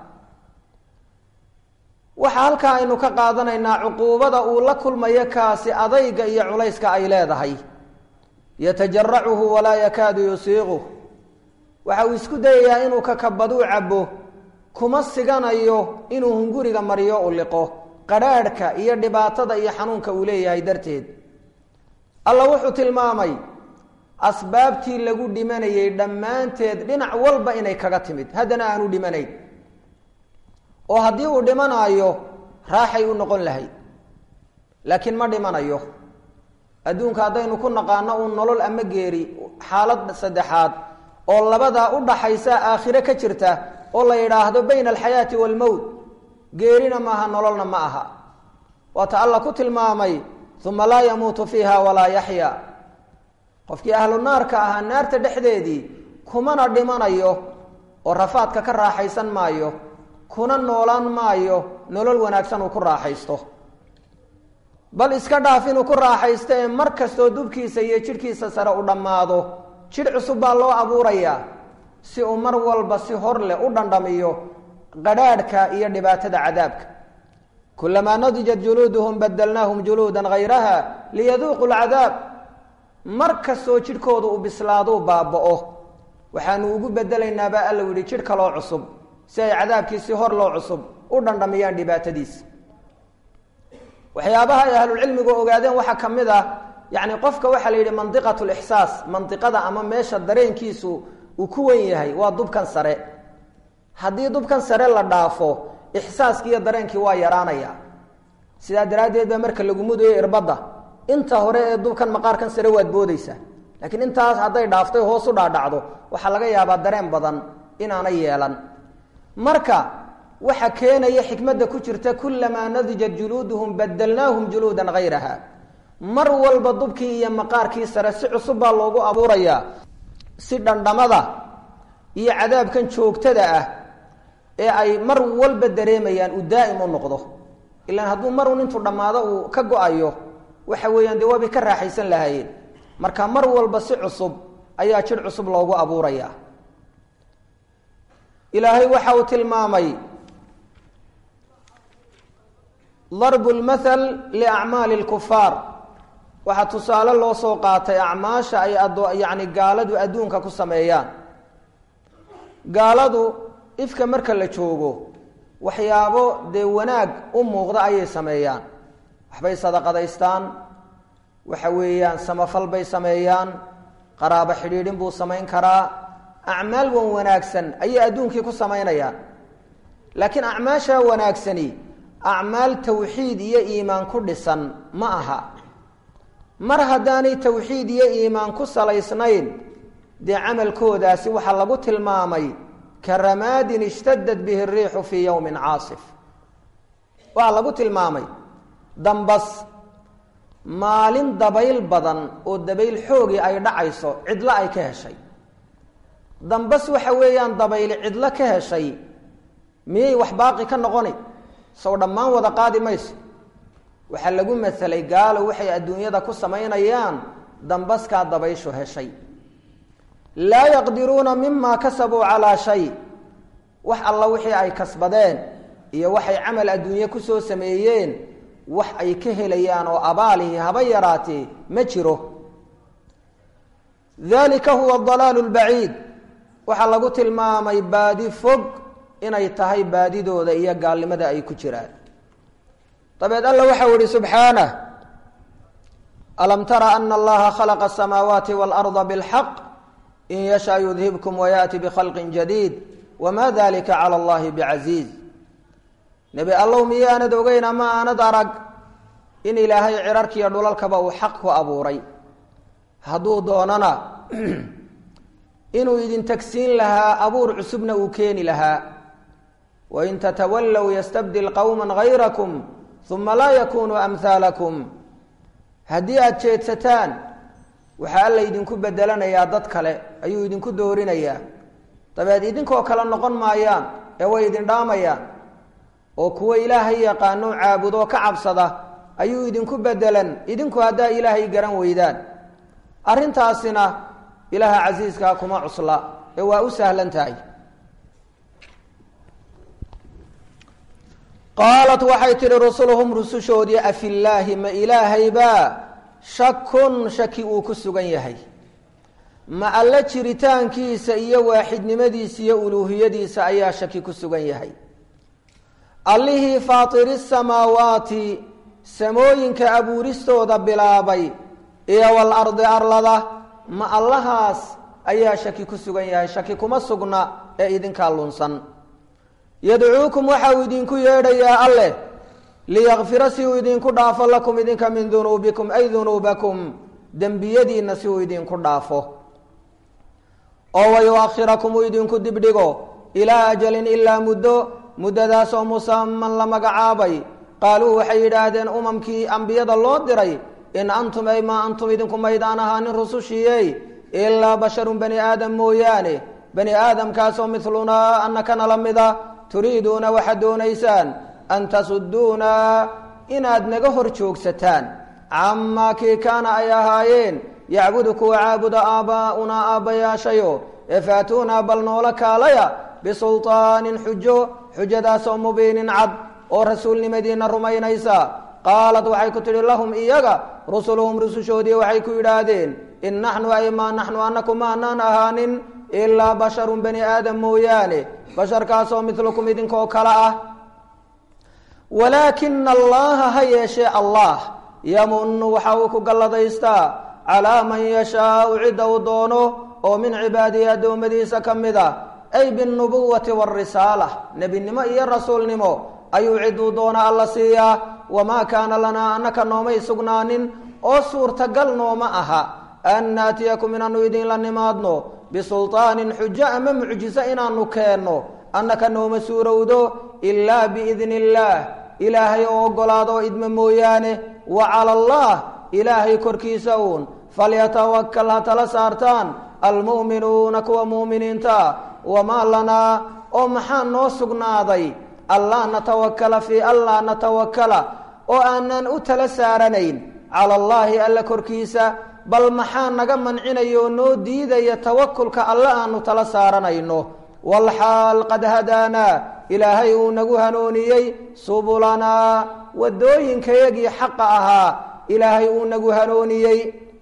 waxaa halkaa aynu ka qaadanaynaa cuquubada uu la kulmayo kaasi adayga iyo culayska ay leedahay yatajaracuhu walaa yakaadu yusiiquh waxa uu isku dayayaa inuu kakabaduu cabo kuma siganayo inuu hunguriga mariyo u liqo qadhaadhka iyo dhibaatada iyo xanuunka uu leeyahay darteed alla wuxuu tilmaamay asbaabtii lagu dhimanayay dhammaanteed dhinac walba inay kaga timid haddana aanu dhimanayn oo haddii uu dhimanaayo raaxay u noqon lahayd laakiin ma dhimanayo adduunka haddaynu ku naqaano uun nolol ama geeri xaalad saddexaad oo labadaa u dhaxaysa aakhire ka jirta oo la yidhaahdo bayna alxayaati waalmowt geerina maaha nololna ma aha waata alla ku tilmaamay uma laa yamuutu fiiha walaa yaxya qofkii ahlu naarka ahaa naarta dhexdeedii kumana dhimanayo oo rafaadka ka raaxaysan maayo kuna noolaan maayo nolol wanaagsan uu ku raaxaysto bal iska dhaaf inuu ku raaxaysto ee mar kastoo dubkiisa iyo jidhkiisa sare u dhammaado jidh cusub baa loo abuurayaa si uu mar walba si hor leh u dhandhamiyo qadhaadhka iyo dhibaatada cadaabka kulamaa nadijat juluuduhum badalnaahum juluudan hayraha liyaduuqu lcadaab mar kastoo jidhkooda uu bislaaduu baaba'o waxaanu ugu bedelaynaabaa alla yihi jidh kaloo cusub si ay cadaabkii si hor loo cusub u dhandhamiyaan dhibaatadiisa waxyaabaha ay ahlulcilmigu ogaadeen waxaa ka mid ah yacni qofka waxaa la yidhi mandiqat lixsaas mandiqada ama meesha dareenkiisu uu ku wen yahay waa dubkan sare haddii dubkan sare la dhaafo ixsaaskii iyo dareenkii waa yaraanaya sidaa daraaddeed baa marka lagu mudayo irbadda inta hore ee dubkan maqaarkan sare waad boodeysaa laakiin intaas hadday dhaaftay hoos u dhaadhacdo waxaa laga yaabaa dareen badan inaanay yeelan marka waxa keenaya xikmadda ku jirta kulamaa nadijat juluuduhum badalnaahum juluudan hayraha mar walba dubkii iyo maqaarkii sare si cusub baa loogu abuurayaa si dhandhamada iyo cadaabkan joogtada ah ee ay mar walba dareemayaan uu daa'im u noqdo ilaan hadduu marun intuu dhammaado uu ka go-ayo waxa weeyaan dee waabay ka raaxaysan lahaayeen marka mar walba si cusub ayaa jidh cusub loogu abuurayaa ilaahay waxa uu tilmaamay darbu lmathal liacmaali lkufaar waxaa tusaale loo soo qaatay acmaasha ay ado yacni gaaladu adduunka ku sameeyaan gaaladu ifka marka la joogo waxyaabo dee wanaag u muuqda ayay sameeyaan waxbay sadaqadaystaan waxa weeyaan samafal bay sameeyaan qaraabo xidhiidhin buu samayn karaa acmaal wan wanaagsan ayay adduunkii ku samaynayaan laakiin acmaasha wanaagsani acmaal tawxiid iyo iimaan ku dhisan ma aha mar haddaanay tawxiid iyo iimaan ku salaysnayn dee camalkoodaasi waxaa lagu tilmaamay ka ramaadin ishtadad bihi riixu fii yowmin caasif waxaa lagu tilmaamay dambas maalin dabayl badan oo dabayl xoogii ay dhacayso cidlo ay ka heshay dambas waxa weeyaan dabayli cidlo ka heshay miyay wax baaqi ka noqoni sow dhammaan wada qaadi mayso waxaa lagu masalay gaalo waxay adduunyada ku samaynayaan dambaskaa dabayshu heshay laa yaqdiruuna mima kasabuu calaa shay wax alla wixii ay kasbadeen iyo waxay camal adduunye kusoo sameeyeen wax ay ka helayaan oo abaalihi haba yaraatee ma jiro dalika huwa dalaalu lbaciid waxaa lagu tilmaamay baadi fog inay tahay baadidooda iyo gaalnimada ay ku jiraan dabeed alla waxau ihi subxaanah alam tara ana allaha khalaqa asamaawaati waalarda bilxaq in yashaa yudhibkum wayaati bikhalqin jadiid wama dalika cala allahi bicasiiz nebi allow miyaanad ogeyn ama aanad arag in ilaahay cirarkiiyo dhulalkaba uu xaq ku abuuray hadduu doonana inuu idin tagsiin lahaa abuur cusubna uu keeni lahaa wain tatawallow yastabdil qowma gayrakum uma laa yakunuu amhaalakum haddii aada jeedsataan waxaa alla idinku bedelanayaa dad kale ayuu idinku doorinayaa dabeed idinkoo kale noqon maayaan ee way idin dhaamayaan oo kuwa ilaahay yaqaano caabudoo ka cabsada ayuu idinku bedelan idinku haddaa ilaahay garan weydaan arrintaasina ilaaha casiiskaa kuma cusla ee waa u sahlan tahay qaalat waxay tidhi rusuluhum rusushoodii afillaahi ma ilaahaybaa shakun shaki uu ku sugan yahay ma alle jiritaankiisa iyo waaxidnimadiisa iyo uluuhiyadiisa ayaa shaki ku sugan yahay allihii faatiri samaawaati samooyinka abuuristooda bilaabay iyo walardi arlada ma allahaas ayaa shaki ku sugan yahay shaki kuma sugna ee idinkaa lunsan yadcuukum waxa uu idinku yeedhayaa alleh liyakfira si uu idinku dhaafo lakum idinka min dunuubikum ay dunuubakum dembiyadiinna si uu idinku dhaafo oo wayuakhirakum uu idinku dibdhigo ilaa ajalin ilaa muddo muddadaasoo musaman la magacaabay qaaluu waxay yidhaahdeen umamkii ambiyada loo diray in antum ay maa antum idinku maydaan ahaanin rusushiiyey ilaa basharun bani aadam mooyaane bani aadamkaasoo milunaa annakana la mida turiiduuna waxaad doonaysaan an tasuduuna inaad naga hor joogsataan camaa kii kaana ay ahaayeen yacbudu kuwa caabuda aabbaa'unaa aabbayaashayo ee faatuunaa bal noola kaalaya bisulطaanin xujo xujadaasoo mubiinin cad oo rasuulnimadiina rumaynaysa qaalat waxay ku tidhi lahum iyaga rusuluhum rusushoodii waxay ku yidhaahdeen in naxnu ay maa naxnu anaku maanaan ahaanin ilaa basharun bani aadam mooyaane basharkaasoo milukum idinkoo kale ah walaakina allaha ha yeeshee allah yamunu waxa uu ku galladaystaa calaa man yashaau cidda uu doono oo min cibaadihi addoommadiisa ka mid a ay binubuwati warisaala nebinimo iyo rasuulnimo ayuu ciduu doona alla siiyaa wamaa kaana lanaa annaka noomay sugnaanin oo suurtagal nooma aha an naatiyakum inaanu idinla nimaadno bisulطaanin xujo ama mucjiso inaanu keenno annaka nooma suurowdo ilaa biidni illaah ilaahay oo ogolaado idma mooyaane wa cala allah ilaahay korkiisa uun falyatawakal ha tala saartaan almu'minuuna kuwa mu'miniinta wamaa lanaa oo maxaa noo sugnaaday allaa natawakala fii allaa natawakala oo aanan u tala saaranayn cala allaahi alla korkiisa bal maxaa naga mancinaya oo noo diidaya tawakulka alle aanu tala saaranayno walxaal qad hadaanaa ilaahay uu nagu hanuuniyey subulanaa waddooyinkayagii xaqa ahaa ilaahay uu nagu hanuuniyey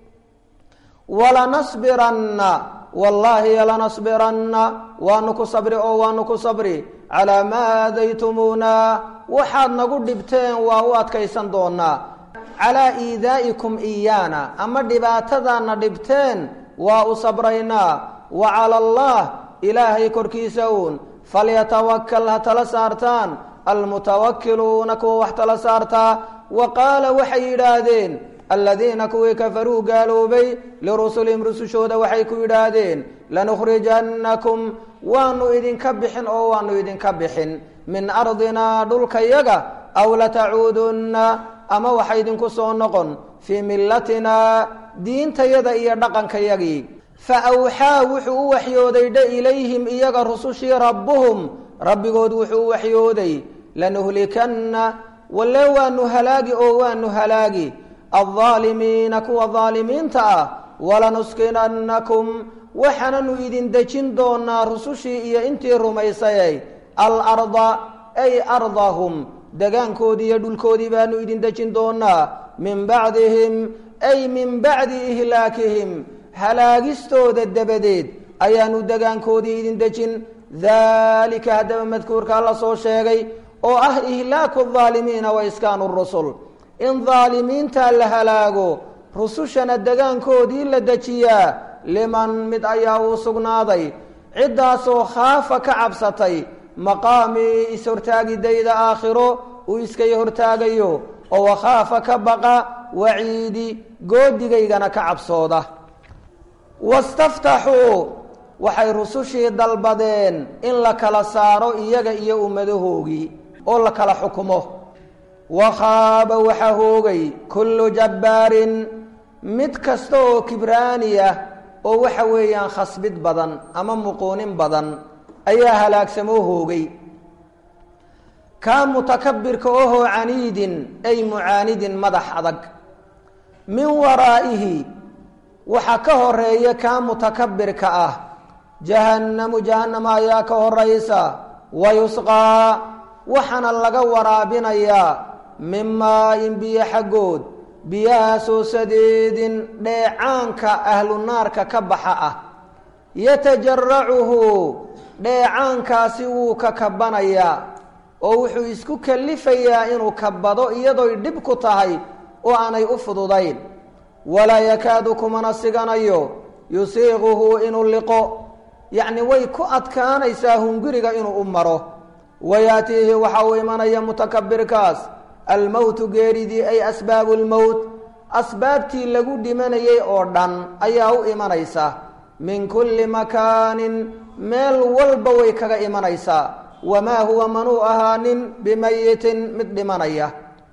walanasbiranna wallaahi lanasbiranna waanu ku sabri oo waanu ku sabri calaa maa aadaytumuuna waxaad nagu dhibteen waa u adkaysan doonaa calaa iidaa'ikum iyaana ama dhibaatadaadna dhibteen waa u sabraynaa wa cala allah ilaahay korkiisa uun falyatawakal ha tala saartaan almutawakiluuna kuwa wax tala saartaa wa qaala waxay yidhaahdeen aladiina kuwii kafaruu gaaloobay lirusulihim rusushooda waxay ku yidhaahdeen lanukhrijannakum waanu idinka bixin oo waanu idinka bixin min ardinaa dhulkayaga aw latacuudunna ama waxa idinku soo noqon fii millatinaa diintayada iyo dhaqankayagii fa awxaa wuxuu u waxyooday dha ilayhim iyaga rusushii rabbuhum rabbigood wuxuu u waxyooday lanuhlikanna walle waanu halaagi oo waanu halaagi aldaalimiina kuwa daalimiinta ah walanuskinannakum waxaananu idin dejin doonaa rusushii iyo intii rumaysayay alarda ay ardahum degaankoodii iyo dhulkoodii baanu idin dejin doonaa min bacdihim ay min bacdi ihlaakihim halaagistooda dabadeed ayaanu degaankoodii idin dejin daalika haddaba madkuurkaa la soo sheegay oo ah ihlaaku aldaalimiina wa iskaanu rusul in daalimiinta la halaago rusushana degaankoodii la dejiyaa liman mid ayaa uu sugnaaday ciddaasoo khaafa ka cabsatay maqaamii is-hortaagidayda aakhiro uu iskay hortaagayo oo wakhaafa ka baqa waciidi goodigaygana ka cabsooda wastaftaxuu waxay rusushii dalbadeen in la kala saaro iyaga iyo ummadahoogii oo la kala xukumo wakhaaba waxaa hoogay kullu jabbaarin mid kasta oo kibraani ah oo waxa weeyaan khasbid badan ama muquunin badan ayaa halaagsamoo hoogay kaa mutakabirka ohoo caniidin ay mucaanidin madax adag min waraa'ihi waxaa ka horeeya kaa mutakabirka ah jahannamu jahannama ayaa ka horaysa wa yusqaa waxaana laga waraabinayaa min maa-in biyo xaggood biyahaasoo sadeedin dheecaanka ahlu naarka ka baxa ah yatajaracuhu dheecaankaasi wuu ka kabanayaa oo wuxuu isku kalifayaa inuu kabado iyadooy dhib ku tahay oo aanay u fududayn walaa yakaadu kumana siganayo yusiiquhu inuu liqo yacni way ku adkaanaysaa hunguriga inuu u maro wayaatiihi waxa uu imanaya mutakabirkaas almowtu geeridii ay asbaabu lmowt asbaabtii lagu dhimanayay oo dhan ayaa u imanaysa min kulli makaanin meel walba way kaga imanaysaa wamaa huwa manuu ahaanin bimayitin mid dhimanaya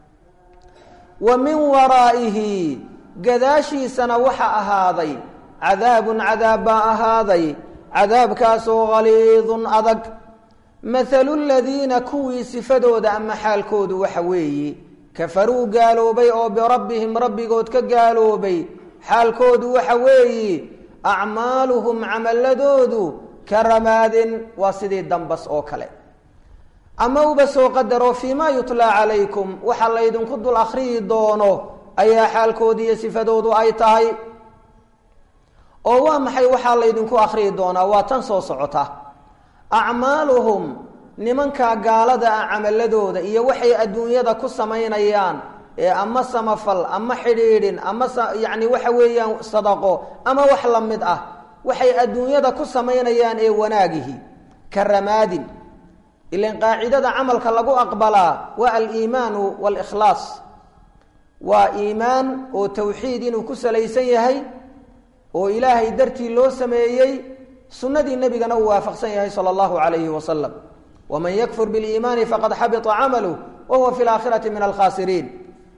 wa min waraa'ihi gadaashiisana waxa ahaaday cadaabun cadaab baa ahaaday cadaabkaasoo haliidun adag mathalu ladiina kuwii sifadooda ama xaalkoodu waxa weeye kafaruu gaaloobay oo birabbihim rabbigood ka gaaloobay xaalkoodu waxa weeye acmaaluhum camaladoodu ka ramaadin waa sidii dambas oo kale ama uba soo qadaro fii ma yutlaa calaykum waxa laydinku dul akhriyi doono ayaa xaalkoodu iyo sifadoodu ay tahay oo waa maxay waxaa laydinku akhriyi doonaa waa tan soo socota acmaaluhum nimankaa gaalada ah camaladooda iyo waxay adduunyada ku samaynayaan ee ama samafal ama xidhiidhin ama yacni waxa weeyaan sadaqo ama wax la mid ah waxay adduunyada ku samaynayaan ee wanaagihi ka ramaadin ilan qaacidada camalka lagu aqbalaa waa aliimaanu walikhlaas waa iimaan oo tawxiid inuu ku salaysan yahay oo ilaahay dartii loo sameeyey sunnadii nebigana uu waafaqsan yahay sala allahu calayhi wasalam waman yakfur biliimaani faqad xabita camaluh wa huwa fi laakhirati min alkhaasiriin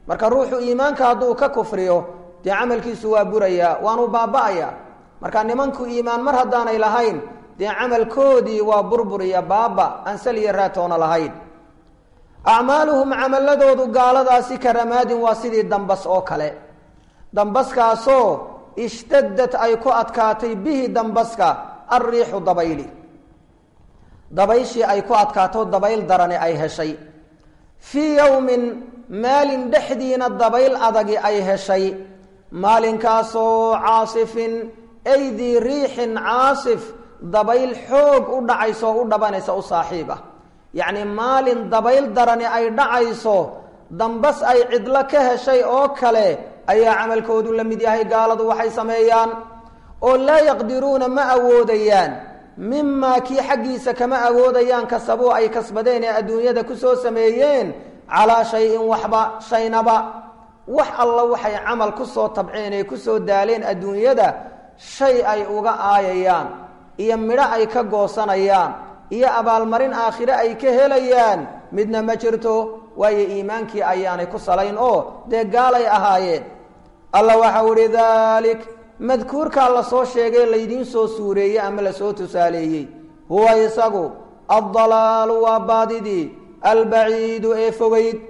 marka ruuxu iimaanka hadduu ka kufriyo dee camalkiisu waa burayaa waanu baaba-aya marka nimanku iimaan mar haddaanay lahayn dee camalkoodii waa burbur iyo baaba aan sal iyo raatoona lahayn acmaaluhum camaladoodu gaaladaasi karamaadin waa sidii dambas oo kale dambaskaasoo ishtadad ay ku adkaatay bihi dambaska alriixu dabayli dabayshii ay ku adkaato dabayl darani ay heshay fii yowmin maalin dhexdiina dabayl adagi ay heshay maalinkaasoo caasifin aydii riixin caasif dabayl xoog u dhacayso o u dhabanaysa u saaxiib ah yacni maalin dabayl darani ay dhacayso dambas ay cidlo ka heshay oo kale ayaa camalkoodu la mid yahay gaaladu waxay sameeyaan oo laa yaqdiruuna ma awoodayaan mimaa kii xaggiisa kama awoodayaan kasabuu ay kasbadeen ee adduunyada kusoo sameeyeen calaa shayin waxba shaynaba wax alla waxay camal kusoo tabceen ee kusoo daaleen adduunyada shay ay uga aayayaan iyo midho ay ka goosanayaan iyo abaalmarin aakhire ay ka helayaan midna ma jirto waayo iimaankii ayaanay ku salayn oo dee gaalay ahaayeen alla waxau ihi dalik madkuurkaa lasoo sheegay laydiin soo suureeyey ama lasoo tusaaleeyey huwa isagu addalaalu waa baadidii albaciidu ee fogeyd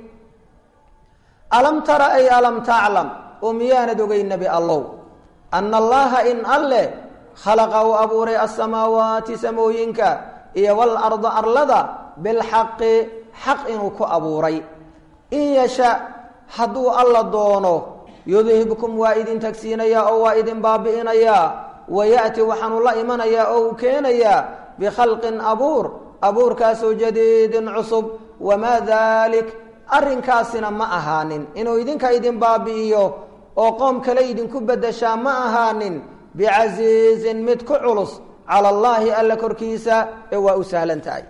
alam tara ay alam taclam oo miyaanad ogey nebi allow ana allaha in alle khalaqa uu abuuray asamaawaati samooyinka iyo walarda arlada bilxaqi xaq inuu ku abuuray in yasha hadduu alla doono yudhibkum waa idin tagsiinayaa oo waa idin baabi'inayaa waya'ti waxaanu la imanayaa oo uu keenayaa bikhalqin abuur abuurkaasoo jadiidin cusub wamaa dalik arrinkaasina ma ahaanin inuu idinka idin baabi'iyo oo qoom kale idinku beddeshaa ma ahaanin bicasiizin mid ku culus cala allaahi alla korkiisa ee waa u sahlan tahay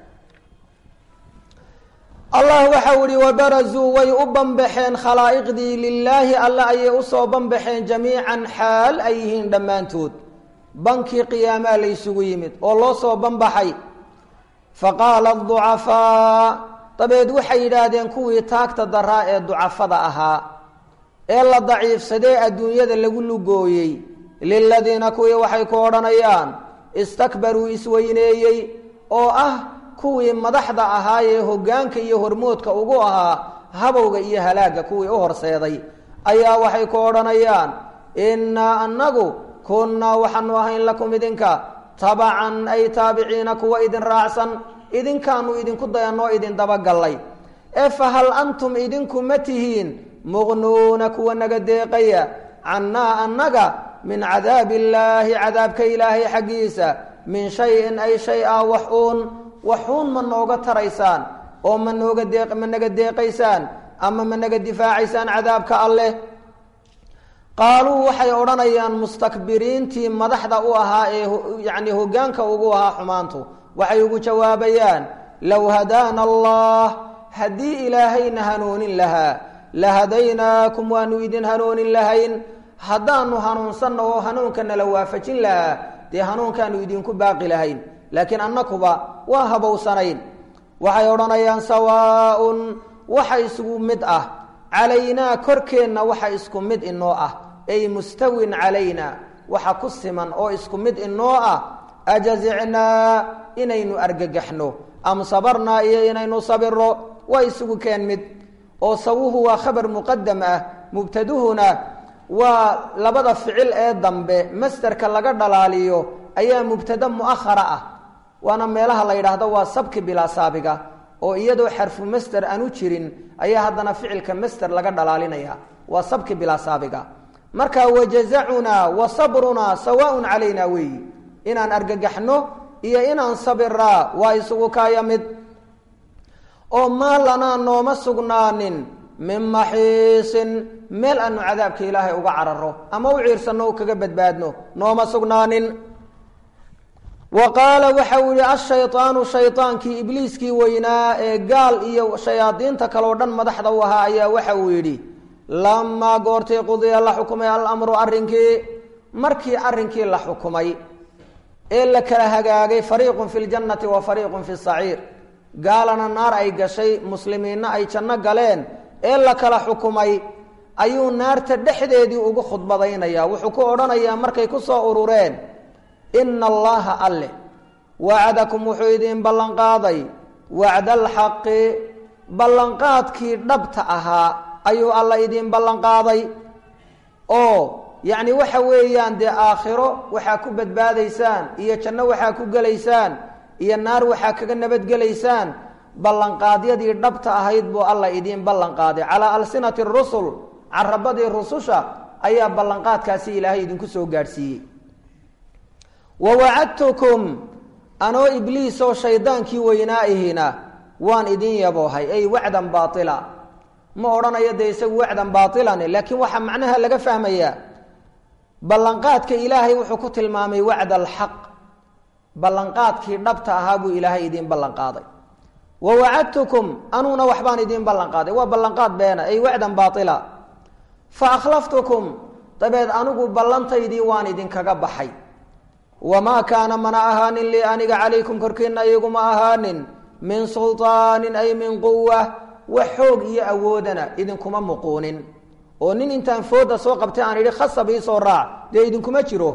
allah waxau ihi wabarazuu way u banbaxeen khalaa'iqdii lilaahi alle ayay usoo banbaxeen jamiican xaal ay yihiin dhammaantood bankii qiyaamaa laysugu yimid oo loo soo banbaxay faqaala aducafaa dabeed waxay yidhaahdeen kuwii taagta daraa ee ducafada ahaa ee la daciifsadee adduunyada lagu lugooyey liladiina kuwii waxay ku odhanayaan istakbaruu isweyneeyey oo ah kuwii madaxda ahaayee hoggaanka iyo hormoodka ugu ahaa habowga iyo halaagga kuwii u horseeday ayaa waxay ku odhanayaan innaa annagu kunnaa waxaanu ahayn lakum idinka tabacan ay taabiciina kuwa idin raacsan idinkaanu idinku dayanoo idin dabagallay ee fa hal antum idinku ma tihiin muqnuuna kuwa naga deeqaya cannaa annaga min cadaabi illaahi cadaabka ilaahay xaggiisa min shayin ay shay ah wax uun waxuun ma nooga taraysaan oo ma nooga deeq ma naga deeqaysaan ama ma naga difaacaysaan cadaabka alleh qaaluu waxay odhanayaan mustakbiriintii madaxda u ahaa ee yacni hoggaanka ugu ahaa xumaantu waxay ugu jawaabayaan low hadaana allah haddii ilaahayna hanuunin lahaa la hadaynaakum waanu idin hanuunin lahayn haddaanu hanuunsanna oo hanuunka nala waafajin lahaa dee hanuunkaanu idinku baaqi lahayn laakiin annakuba waa habowsanayn waxay odhanayaan sawaaun waxa isgu mid ah calaynaa korkeenna waxa isku mid inoo ah ay mustawin calayna waxa ku siman oo isku mid inoo ah ajazicnaa inaynu argagaxno am sabarnaa iyo inaynu sabiro waa isugu keen mid oo sawuhu waa khabar muqadam ah mubtaduhuna waa labada ficil ee dambe masterka laga dhalaaliyo ayaa mubtada muahara ah waana meelaha la yidhaahdo waa sabki bilaa saabiga oo iyadoo xarfu master aanu jirin ayaa haddana ficilka master laga dhalaalinaya waa sabki bilaa saabiga marka wajazacunaa wa sabrunaa sawaaun calayna weeyi inaan argagaxno iyo inaan sabiraa waa isugu kaaya mid oo maa lanaa nooma sugnaanin min maxiisin meel aanu cadaabka ilaahay uga cararo ama u ciirsanno o kaga badbaadno nooma sugnaanin wa qaala waxau yihi ashaydaanu shaydaankii ibliiskii weynaa ee gaal iyo shayaadiinta kaleo dhan madaxda u ahaa ayaa waxa uu yidhi lamaa goortii qudiya la xukumay alamru arrinkii markii arrinkii la xukumay ee la kala hagaagay fariiqun fi ljannati wa fariiqun fi saciir gaalana naar ay gashay muslimiinna ay janno galeen ee la kala xukumay ayuu naarta dhexdeedii ugu khudbadaynayaa wuxuu ku odhanayaa markay ku soo urureen ina allaha alle wacadakum wuxuu idin ballanqaaday wacda alxaqi ballanqaadkii dhabta ahaa ayuu alla idin ballanqaaday oo yacni waxa weeyaan dee aakhiro waxaa ku badbaadaysaan iyo janno waxaa ku gelaysaan iyo naar waxaa kaga nabadgelaysaan ballanqaadyadii dhabta ahayd buu alla idiin ballanqaaday calaa alsinati rusul carabadii rususha ayaa ballanqaadkaasi ilaahay idinku soo gaadhsiiyey wa wacadtukum anoo ibliis oo shaydaankii weynaa-ihina waan idin yaboohay ay wacdan baaila ma odhanayo dee isagu wacdan baailan laakiin waxaa macnaha laga fahmayaa ballanqaadka ilaahay wuxuu ku tilmaamay wacd alxaq ballanqaadkii dhabta ahaa buu ilaahay idiin ballanqaaday wa wacadtukum anuuna waxbaan idiin ballanqaaday waa ballanqaad beena ay wacdan baaila fa akhlaftukum dabeed anigu ballantaydii waan idinkaga baxay wamaa kaana mana ahaanin lii aniga calaykum korkiina iyaguma ahaanin min sulطaanin ay min quwa wax xoog iyo awoodana idinkuma muquunin oo nin intaan fooda soo qabtay aan idhi khasab iisoo raac dee idinkuma jiro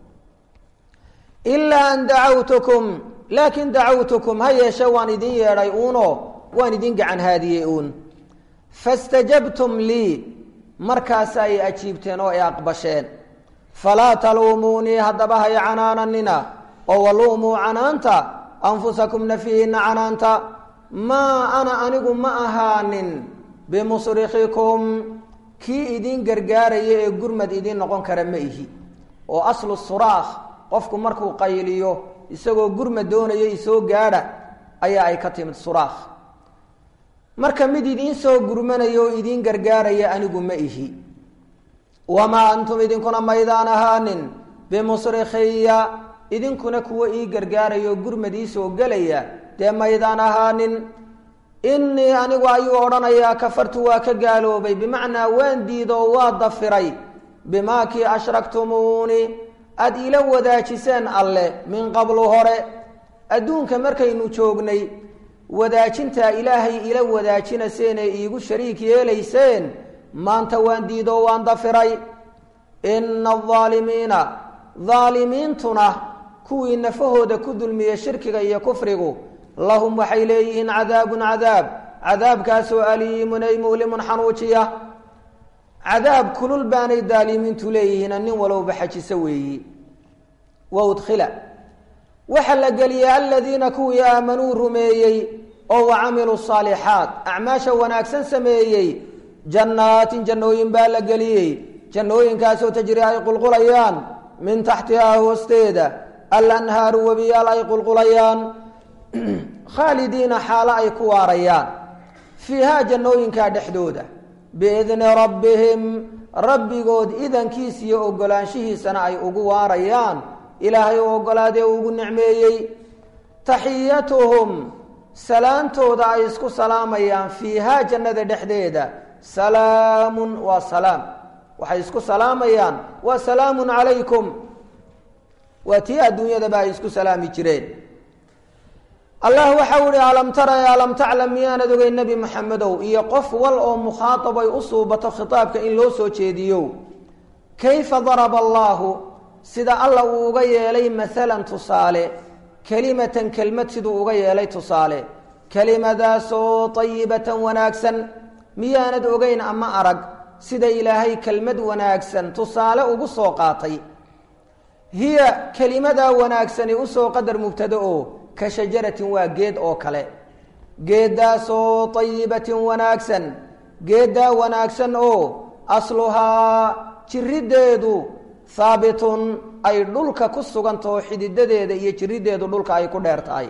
ilaa an dacawtukum laakin dacawtukum ha yeeshe waan idin yeedhay uuno waan idin gacan haadiyey uun fastajabtum lii markaasa ay ajiibteen oo ay aqbasheen falaa taluumuunii haddaba hay canaananina oo waluumuu canaanta anfusakum nafyihiina canaanta maa ana anigu ma ahaanin bimusrikikum kii idin gargaaraya ee gurmad idiin noqon kara ma ihi oo aslu suraakh qofku markuu qayliyo isagoo gurmad doonayo isoo gaadha ayaa ay ka timid suraakh marka mid idiin soo gurmanaya oo idiin gargaaraya anigu ma ihi wamaa antum idinkuna maydaan ahaanin bimusrikhiya idinkuna kuwa ii gargaaraya oo gurmad ii soo gelaya dee maydaan ahaanin innii anigu ayuu odhanayaa kafartu waa ka gaaloobay bimacnaa waan diidoo waa dafiray bimaa kii ashraktumuuni aada ila wadaajiseen alle min qablu hore adduunka markaynu joognay wadaajintaa ilaahay ila wadaajinaseen ee iigu shariik yeelayseen maanta waan diidoo waan dafiray ina aldaalimiina daalimiintuna kuwii nafahooda ku dulmiyey shirkiga iyo kufrigu lahum waxay leeyihiin cadaabun cadaab cadaabkaasoo aliimun ay mu'limun xanuujiya cadaab kulul baanay daalimiintu leeyihiin nin walowba xajiso weeyi wa udkhila waxaa la geliyey aladiina kuwii aamanuu rumeeyey oo wa camiluu saalixaat acmaasha wanaagsan sameeyey jannaatin jannooyin baa la geliyey jannooyinkaasoo tajri ay qulqulayaan min taxtihaa hoosteeda alanhaaru webiyaal ay qulqulayaan khaalidiina xaalo ay ku waarayaan fiihaa jannooyinkaa dhexdooda biidni rabbihim rabbigood idankiis iyo ogolaanshihiisana ay ugu waarayaan ilaahay u ogolaadee ugu nicmeeyey taxiyatuhum salaantooda ay isku salaamayaan fiihaa jannada dhexdeeda salaamun waa salaam waxay isku salaamayaan waa salaamun calaykum waa tii adduunyadaba ay isku salaami jireen allah waxau ihi alam tara e alam taclam miyaanad ogey nebi moxamedow iyo qof wal oo mukhaatab ay u suubato khitaabka in loo soo jeediyo kayfa daraba allaahu sida alla uu uga yeelay maalan tusaale kelimatan kelmad siduu uga yeelay tusaale kelimadaasoo ayibatan wanaagsan miyaanad ogeyn ama arag sida ilaahay kelmad wanaagsan tusaale ugu soo qaatay hiya kelimadaa wanaagsani usoo qadar mubtado oo ka shajaratin waa geed oo kale geeddaasoo ayibatin wanaagsan geeddaa wanaagsan oo asluhaa jiriddeedu haabitun ay dhulka ku sugantaho xididadeeda iyo jiriddeedu dhulka ay ku dheer tahay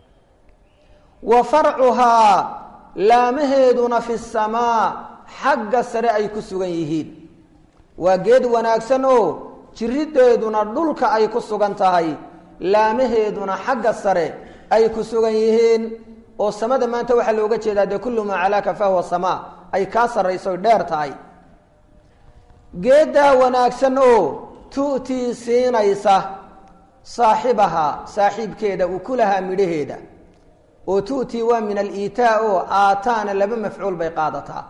wa farcuhaa laamaheeduna fi samaa xagga sare ay ku sugan yihiin waa geed wanaagsan oo jiriddeeduna dhulka ay ku sugan tahay laamaheeduna xagga sare ay ku sugan yihiin oo samada maanta waxaa looga jeedaa dee kullu maa calaaka fahuwa samaa ay kaa sarrayso dheer tahay geeddaa wanaagsan oo tu'tii siinaysa saaxibahaa saaxiibkeeda ukulahaa midhaheeda oo tu'tii waa min aliitaa oo aataana laba mafcuul bay qaadataa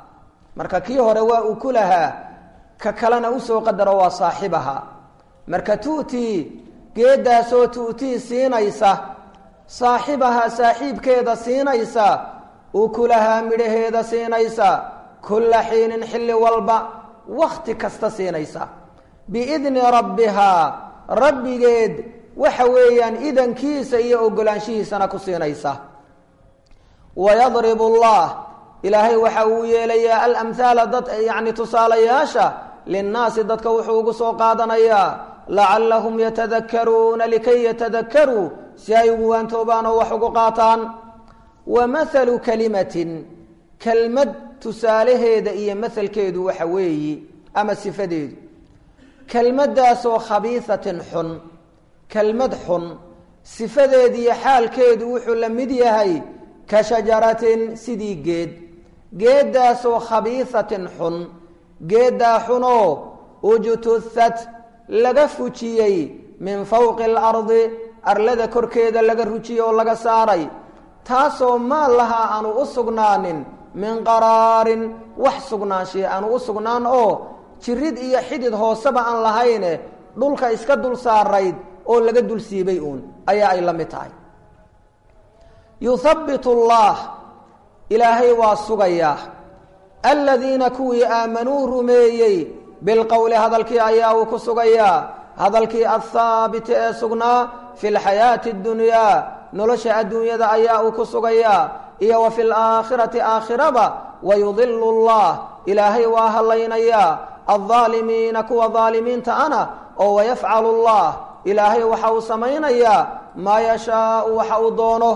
marka kii hore waa uu ku lahaa ka kalena usoo qadaro waa saaxibaha marka tu'tii geeddaasoo tu'tii siinaysa saaxibaha saaxiibkeeda siinaysa ukulahaa midhaheeda siinaysa kulla xiinin xilli walba wakhti kasta siinaysa biidni rabbihaa rabbigeed waxa weeyaan idankiisa iyo ogolaanshihiisana ku siinaysa wayadribu allah ilaahay waxa uu yeelayaa alamhaala dad yacni tusaalayaasha linnaasi dadka wuxuu ugu soo qaadanayaa lacallahum yatadakaruuna likay yatadakaruu si ay ugu waantoobaan oo wax ugu qaataan wa mathalu kalimatin kelmad tusaalaheeda iyo mahalkeedu waxa weeyi ama sifadeedu kelmaddaasoo khabiisatin xun kelmad xun sifadeediiyo xaalkeedu wuxuu la mid yahay ka shajaratin sidii geed geeddaasoo khabiisatin xun geeddaa xunoo ujtuhat laga fujiyey min fowqi alardi arlada korkeeda laga rujiyey oo laga saaray taasoo maal lahaa aanu u sugnaanin min qaraarin wax sugnaanshiya aanu u sugnaan oo jirid iyo xidid hooseba aan lahayne dhulka iska dul saarayd oo laga dul siibay uun ayaa ay la mid tahay yuhabbitu allah ilaahay waa sugayaa aladiina kuwii aamanuu rumeeyey bilqowli hadalkii ayaa uu ku sugayaa hadalkii athaabiti ee sugnaa fi lxayaati اddunyaa nolosha adduunyada ayaa uu ku sugayaa iyo wa fi laakhirati aakhiraba wayudilu llah ilaahay waa hallaynayaa aldaalimiina kuwa daalimiinta ana oo wayafcalu llah ilaahay waxa uu samaynayaa maa yashaau waxa uu doono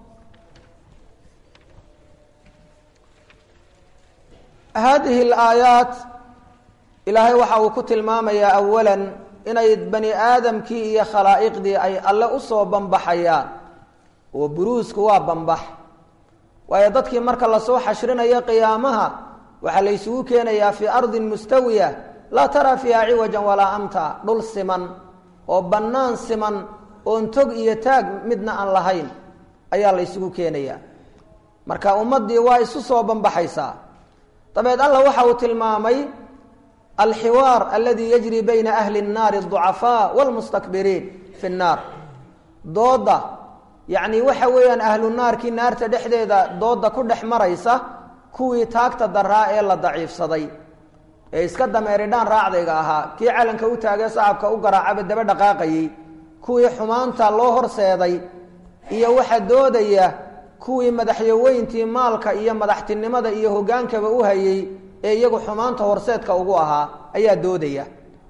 hadihi alaayaat ilaahay waxa uu ku tilmaamayaa awalan inay bani aadamkii iyo khalaa'iqdii ay alle usoo banbaxayaan oo buruusku waa banbax waayo dadkii marka lasoo xashrinayo qiyaamaha waxaa la ysugu keenayaa fii ardin mustawiya laa taraa fiiha ciwajan walaa amta dhul siman oo bannaan siman oon tog iyo taag midna aan lahayn ayaa la ysugu keenayaa marka ummaddii waa isu soo banbaxaysaa dabeed alla waxa uu tilmaamay alxiwaar aladi yajri bayna ahli الnaari الضucafaa wاlmustakbiriin fi الnaar dooda yacni waxa weeyaan ahlu naarkii naarta dhexdeeda dooda ku dhex maraysa kuwii taagta daraa ee la daciifsaday ee iska dameeridhaan raacdayga ahaa kii calanka u taagee sacabka u garaacaba daba dhaqaaqayey kuwii xumaanta loo horseeday iyo waxa doodaya kuwii madaxyaweyntii maalka iyo madaxtinimada iyo hogaankaba u hayey ee iyagu xumaanta horseedka ugu ahaa ayaa doodaya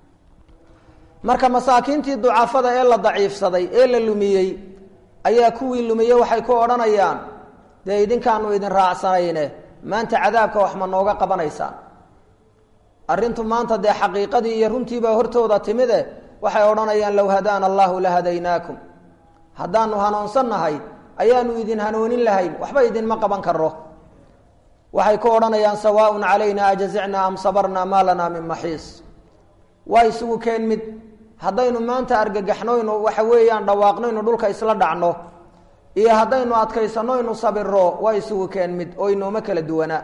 marka masaakiintii ducafada ee la daciifsaday ee la lumiyey ayaa kuwii lumiyey waxay ku odhanayaan dee idinkaanu idin raacsanayne maanta cadaabka wax ma nooga qabanaysaan arrintu maanta dee xaqiiqadii iyo runtiibaa hortooda timide waxay odhanayaan low hadaana allahu la hadaynaakum haddaanu hanuunsannahay ayaanu idin hanoonin lahayn waxba idinma qaban karo waxay ku odhanayaan sawaaءun calayna ajazicnaa am sabarnaa maa lanaa min maxiis waa isugu keen mid haddaynu maanta argagaxnoynu waxa weeyaan dhawaaqnoynu dhulka isla dhacno iyo haddaynu adkaysanoynu sabiro waa isugu keen mid oo inooma kala duwanaa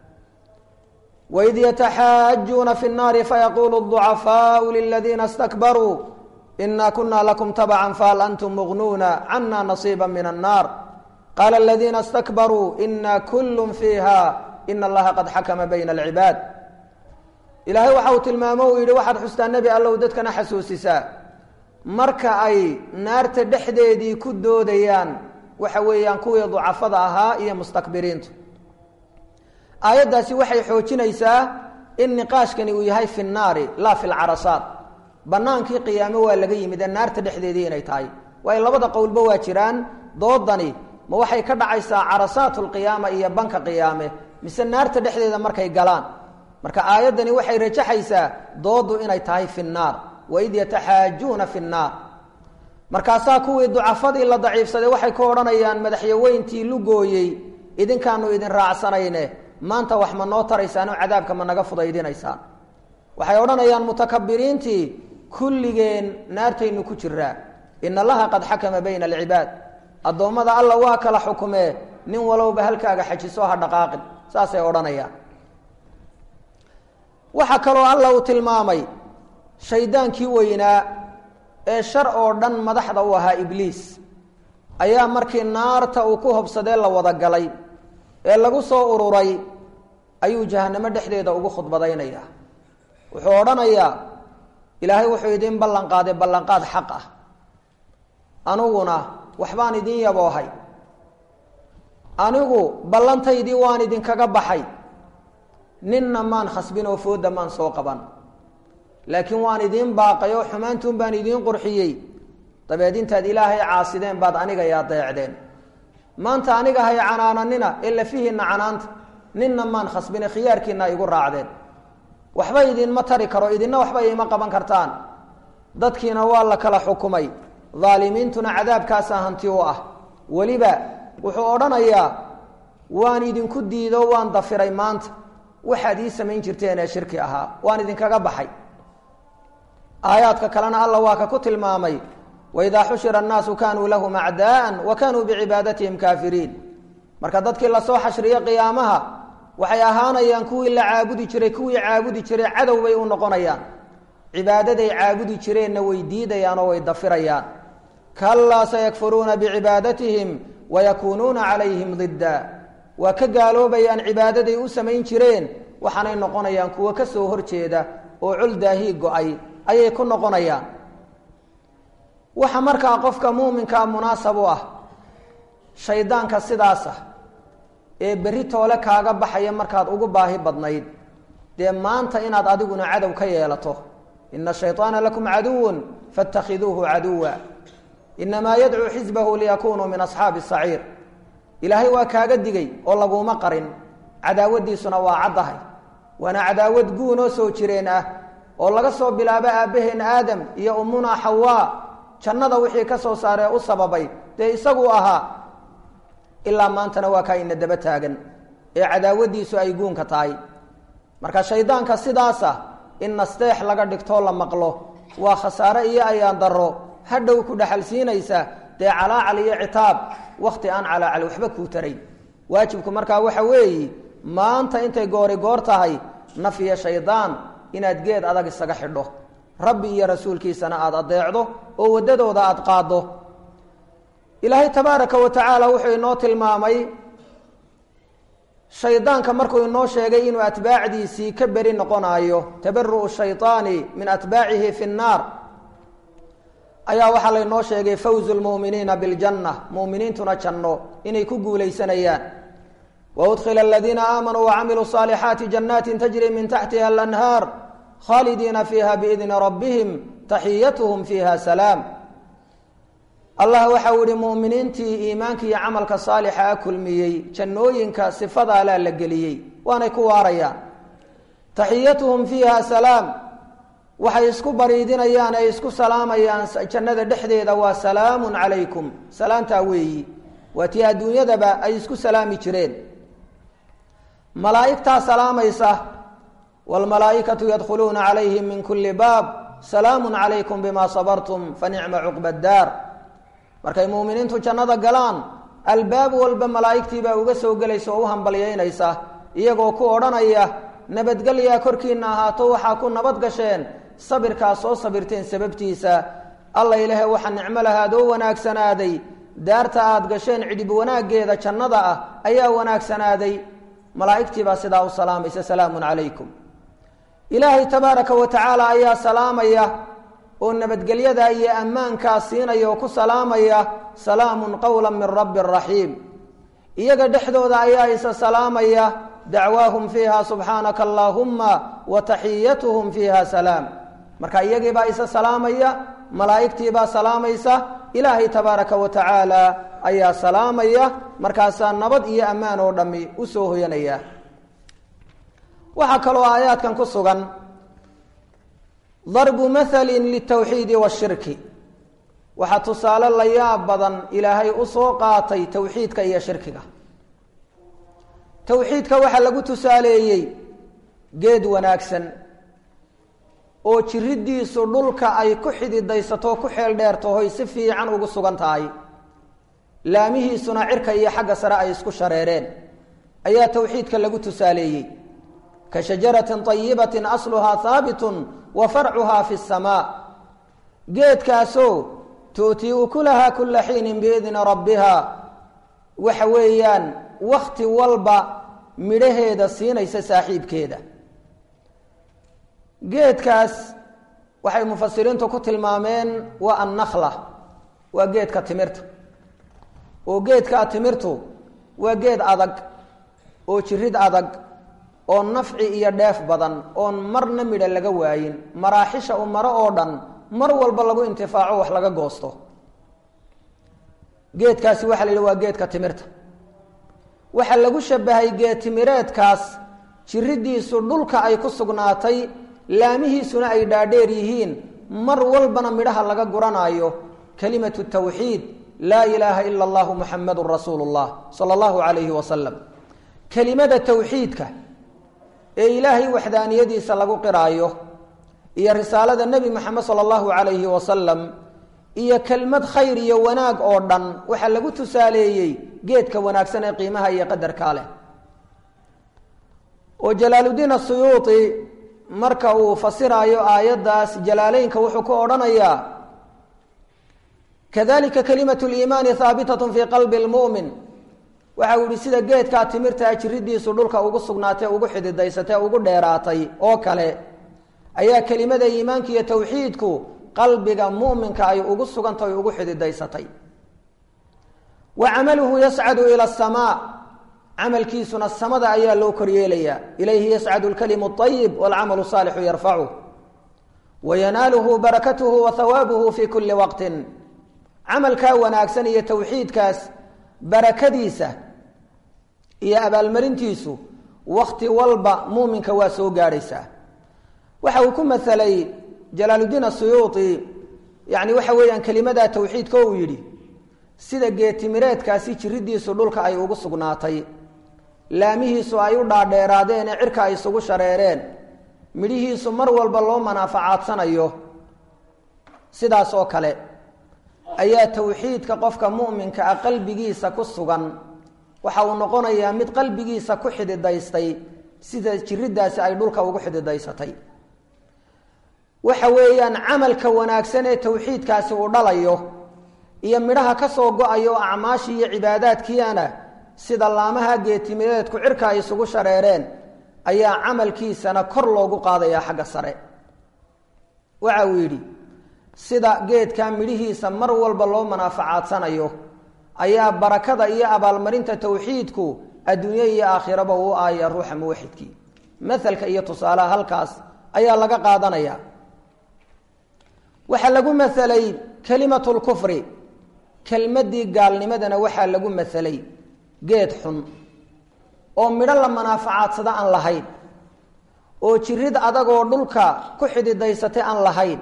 waid yataxaajuuna fi الnaari fayaquulu الضucafaau liladiina اstakbaruu ina kuna lakum tabca fahal antum mugnuuna cana nasiiba min الnaar qaala aladiina اstakbaruu ina kulu fiiha ina allaha qad xakama bayna alcibaad ilaahay waxa uu tilmaamo uu yidhi waxaad xustaa nebi allow dadkana xasuusisaa marka ay naarta dhexdeedii ku doodayaan waxa weeyaan kuwii ducafada ahaa iyo mustakbiriintu aayaddaasi waxay xoojinaysaa in niqaashkani uu yahay fi nnaari laa fi lcarasaat bannaankii qiyaamo waa laga yimid ee naarta dhexdeedii inay tahay waayo labada qowlba waa jiraan doodani ma waxay ka dhacaysaa carasaat lqiyaama iyo banka qiyaame mise naarta dhexdeeda markay galaan marka aayaddani waxay rajaxaysaa doodu inay tahay fi nnaar waid yataxaajuuna fi nnaar markaasaa kuwii ducafadii la daciifsaday waxay ku odhanayaan madaxyaweyntii lugooyey idinkaanu idin raacsanayne maanta wax ma noo taraysaanoo cadaabka ma naga fudaydinaysaan waxay odhanayaan mutakabiriintii kulligeen naartaynu ku jiraa in allaha qad xakama bayna alcibaad addoommada alla waa kala xukumee nin walowba halkaaga xajiso ha dhaqaaqin saasay odhanayaan waxaa kaloo alla uu tilmaamay shaydaankii weynaa ee shar oo dhan madaxda u ahaa ibliis ayaa markii naarta uu ku hobsadee la wada galay ee lagu soo ururay ayuu jahanamo dhexdeeda ugu khudbadaynaya wuxuu odhanayaa ilaahay wuxuu idiin ballan qaaday ballanqaad xaq ah aniguna waxbaan idin yaboohay anigu ballantaydii waan idinkaga baxay ninna maan khasbin oo foodda maan soo qaban laakiin waan idiin baaqay oo xumaantuun baan idiin qurxiyey dabeed intaad ilaahay caasideen baad aniga yaa deecdeen maanta aniga hay canaananina ee lafihiinna canaanta ninna maan khasbine khiyaarkiina igu raacdeen waxba idinma tari karo idinna waxba ima qaban kartaan dadkiina waa la kala xukumay daalimiintuna cadaabkaasaa hanti u ah weliba wuxuu odhanayaa waan idinku diido waan dafiray maanta waxaad ii samayn jirteen ee shirki ahaa waan idinkaga baxay aayaadka kalena alla waa ka ku tilmaamay waidaa xushira annaasu kaanuu lahum acdaa'an wa kaanuu bicibaadatihim kaafiriin marka dadkii lasoo xashriyo qiyaamaha waxay ahaanayaan kuwii la caabudi jiray kuwii caabudi jiray cadow bay u noqonayaan cibaadaday caabudi jireenna way diidayaan oo way dafirayaan kalaa sayakfuruuna bicibaadatihim wayakuunuuna calayhim didda waa ka gaaloobayaan cibaadaday u samayn jireen waxaanay noqonayaan kuwo ka soo horjeeda oo col daahii go-ay ayay ku noqonayaan waxa markaa qofka muuminkaa munaasab u ah shaydaanka sidaas ah ee berri toole kaaga baxaya markaad ugu baahi badnayd dee maanta inaad adiguna cadow ka yeelato ina shayطaana lakum caduwun faاtakhiduuhu caduwa inamaa yadcuu xisbahu liyakunuu min asxaabi الsaciir ilaahay waa kaaga digay oo laguma qarin cadaawadiisuna waa caddahay waana cadaawad guunoo soo jireen ah oo laga soo bilaabo aabbaheen aadam iyo ummunaa xawaa jannada wixii ka soo saaree u sababay dee isaguu ahaa ilaa maantana waa kaa ina daba taagan ee cadaawadiisu ay guunka tahay marka shaydaanka sidaasa in nasteex laga dhigtoo la maqlo waa khasaare iyo ayaan darro hadhow ku dhexalsiinaysa dee calaacal iyo citaab wakhti aan calaacal waxba kuu taray waajibku markaa waxa weeyi maanta intay goori goor tahay naf iyo shaydaan inaad geed adag isaga xidho rabbi iyo rasuulkiisana aada adeecdo oo waddadooda aada qaaddo ilaahay tabaaraka wa tacaala wuxuu inoo tilmaamay shaydaanka markuu inoo sheegay inuu atbaacdiisii ka beri noqonaayo tabaru'u shayطaani min atbaacihi fi nnaar ayaa waxaa laynoo sheegay fawzu lmu'miniina biljanna mu'miniintuna janno inay ku guulaysanayaan waudkhila aladiina aamanuu wacamiluu صaalixaati jannaati tajri min taxtiha alanhaar khaalidiina fiiha biidni rabbihim taxiyatuhum fiiha salaam allah waxa uu yihi mu'miniintii iimaanka iyo camalka saalixa a kulmiyey jannooyinka sifadaalaa la geliyey waanay ku waarayaan taxiyatuhum fiiha salaam waxay isku bariidinayaan ay isku salaamayaan jannada dhexdeeda waa salaamun calaykum salaamtaa weeyi waa tii adduunyadaba ay isku salaami jireen malaa'igtaa salaamaysa waalmalaa'ikatu yadkhuluuna calayhim min kuli baab salaamun calaykum bima sabartum fa nicma cuqba daar markay muuminiintu jannada galaan albaab walba malaa'igtiibaa uga soo gelaysa oo u hambalyaynaysa iyagoo ku odhanaya nabadgelyaa korkiina ahaato waxaa ku nabad gasheen sabirkaa soo sabirteen sababtiisa alla ilaahay waxaa nicmo lahaadoo wanaagsanaaday daarta aada gasheen cidhib wanaaggeeda jannada ah ayaa wanaagsanaaday malaa'igtiibaa sidaa u salaamaysa salaamun calaykum ilaahay tabaaraka wa tacaala ayaa salaamaya oo nabadgelyadaa iyo ammaankaa siinaya oo ku salaamaya salaamun qowla min rabbi raxiim iyaga dhexdooda ayaa isa salaamaya dacwaahum fiiha subxaanaka allaahumma wa taxiyatuhum fiiha salaam marka iyagiibaa isa salaamaya malaa'igtiibaa salaamaysa ilaahay tabaaraka wa tacaala ayaa salaamaya markaasaa nabad iyo ammaan oo dhammi u soo hoyanaya waxaa kaloo aayaadkan ku sugan darbu mahalin litawxiidi washirki waxaa tusaale la yaab badan ilaahay u soo qaatay towxiidka iyo shirkiga towxiidka waxaa lagu tusaaleeyey geed wanaagsan oo jiridiisu dhulka ay ku xididaysato ku xeel dheertahoy si fiican ugu sugan tahay laamihiisuna cirka iyo xagga sare ay isku shareereen ayaa towxiidka lagu tusaaleeyey ka shajaratin ayibatin asluhaa haabitun wa farcuhaa fi samaa geedkaasoo tu'tii ukulahaa kula xiinin biidni rabbiha waxa weeyaan wakti walba midhaheeda siinaysa saaxiibkeeda geedkaas waxay mufasiriintu ku tilmaameen waa annakla waa geedka timirta oo geedkaa timirtu waa geed adag oo jirid adag oo nafci iyo dheef badan oon marna midha laga waayin maraaxisha u maro oo dhan mar walba lagu intifaaco wax laga goosto geedkaasi waxaa la yidhi waa geedka timirta waxaa lagu shabahay geed timireedkaas jiridiisu dhulka ay ku sugnaatay laamihiisuna ay dhaadheer yihiin mar walbana midhaha laga guranaayo kalimatu tawxiid laa ilaaha ila allahu muxamadun rasuulu llah sala allahu calayhi wasalam kelimada tawxiidka ee ilaahay waxdaaniyadiisa lagu qiraayo iyo risaalada nebi moxamed sala allahu calayhi wasalam iyo kelmad khayr iyo wanaag oo dhan waxaa lagu tusaaleeyey geedka wanaagsan ee qiimaha iyo qadarkaa leh oo jalaaludiin asuyuuti marka uu fasiraayo aayaddaas jalaaleynka wuxuu ku odhanayaa kadalika kalimatu liimaani haabitatun fii qalbi lmu'min waxa uu yihi sida geedkaa timirtaa jiridiisu dhulka ugu sugnaatay ugu xididaysatay ugu dheeraatay oo kale ayaa kelimada iimaanka iyo tawxiidku qalbiga mu'minka ay ugu sugantay ugu xididaysatay wa camaluhu yascadu ila asamaa camalkiisuna samada ayaa loo koryeelayaa ilayhi yascadu lkalimu ayib walcamalu saalixu yarfacu wa yanaaluhu barakatuhu wa hawaabuhu fi kuli waqtin camalkaa wanaagsan iyo tawxiidkaas barakadiisa iyo abaalmarintiisu wakti walba muuminka waa soo gaadhaysaa waxa uu ku masalay jalaaludiin asuyuuti yani waxa weeyaan kelimadaa tawxiidka uu yidhi sida geetimireedkaasi jiridiisu dhulka ay ugu sugnaatay laamihiisu ay u dhaadheeraadeen ee cirka ay isugu shareereen midhihiisu mar walba loo manaafacaadanayo sidaas oo kale ayaa tawxiidka qofka mu'minka ah qalbigiisa ku sugan waxa uu noqonayaa mid qalbigiisa ku xididaystay sida jiridaasi ay dhulka ugu xididaysatay waxa weeyaan camalka wanaagsan ee tawxiidkaasi uu dhalayo iyo midhaha ka soo go-ayo acmaashii iyo cibaadaadkiiana sida laamaha geetimireedku cirka ay isugu shareereen ayaa camalkiisana kor loogu qaadayaa xagga sare waxa uu yidhi sida geedka midhihiisa mar walba loo manaafacaadanayo ayaa barakada iyo abaalmarinta tawxiidku adduunye iyo aakhiraba uu aaya ruuxa muwaxidkii mahalka iyo tusaalaha halkaas ayaa laga qaadanaya waxaa lagu masalay kelimatu lkufri kelmadii gaalnimadana waxaa lagu masalay geed xun oo midho la manaaficaadsada aan lahayn oo jirid adagoo dhulka ku xididaysatay aan lahayn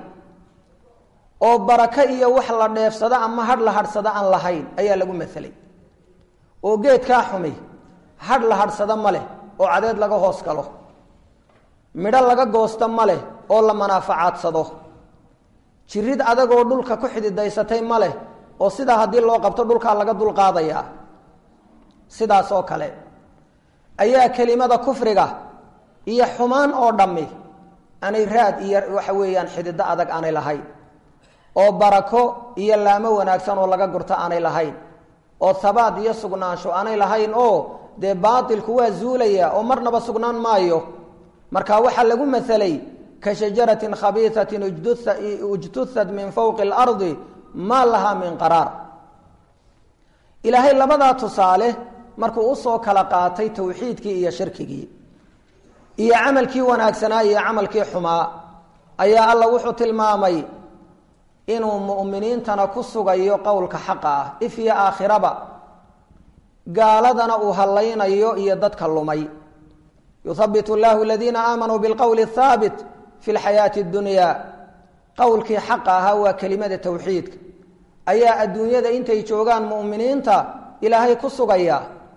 oo barako iyo wax la dheefsado ama hadh la hadhsado aan lahayn ayaa lagu masalay oo geedkaa xumi hadh la hadhsado ma leh oo cadeed laga hoos galo midho laga goosto ma leh oo la manaaficaadsado jirid adagoo dhulka ku xididaysatay ma leh oo sidaa haddii loo qabto dhulkaa laga dulqaadayaa sidaas oo kale ayaa kelimada kufriga iyo xumaan oo dhammi aanay raad iyo waxa weeyaan xidido adag aanay lahayn oo barako iyo laamo wanaagsan oo laga gurto aanay lahayn oo habaad iyo sugnaansho aanay lahayn oo dee baatilku waa zuulaya oo marnaba sugnaan maayo marka waxaa lagu masalay ka shajaratin khabiisatin ujtusad min fowqi اlardi maa lahaa min qaraar ilaahay labadaa tusaale markuu usoo kala qaatay tawxiidkii iyo shirkigii iyo camalkii wanaagsanaa iyo camalkii xumaa ayaa alla wuxuu tilmaamay inuu mu'miniintana ku sugayo qowlka xaqa ah if iyo aakhiraba gaaladana uu hallaynayo iyo dadka lumay yuhabbit llahu aladiina aamanuu bilqowli athaabit fi lxayaati اddunya qowlkii xaqa ahaa waa kelimada tawxiidka ayaa adduunyada intay joogaan mu'miniinta ilaahay ku sugaya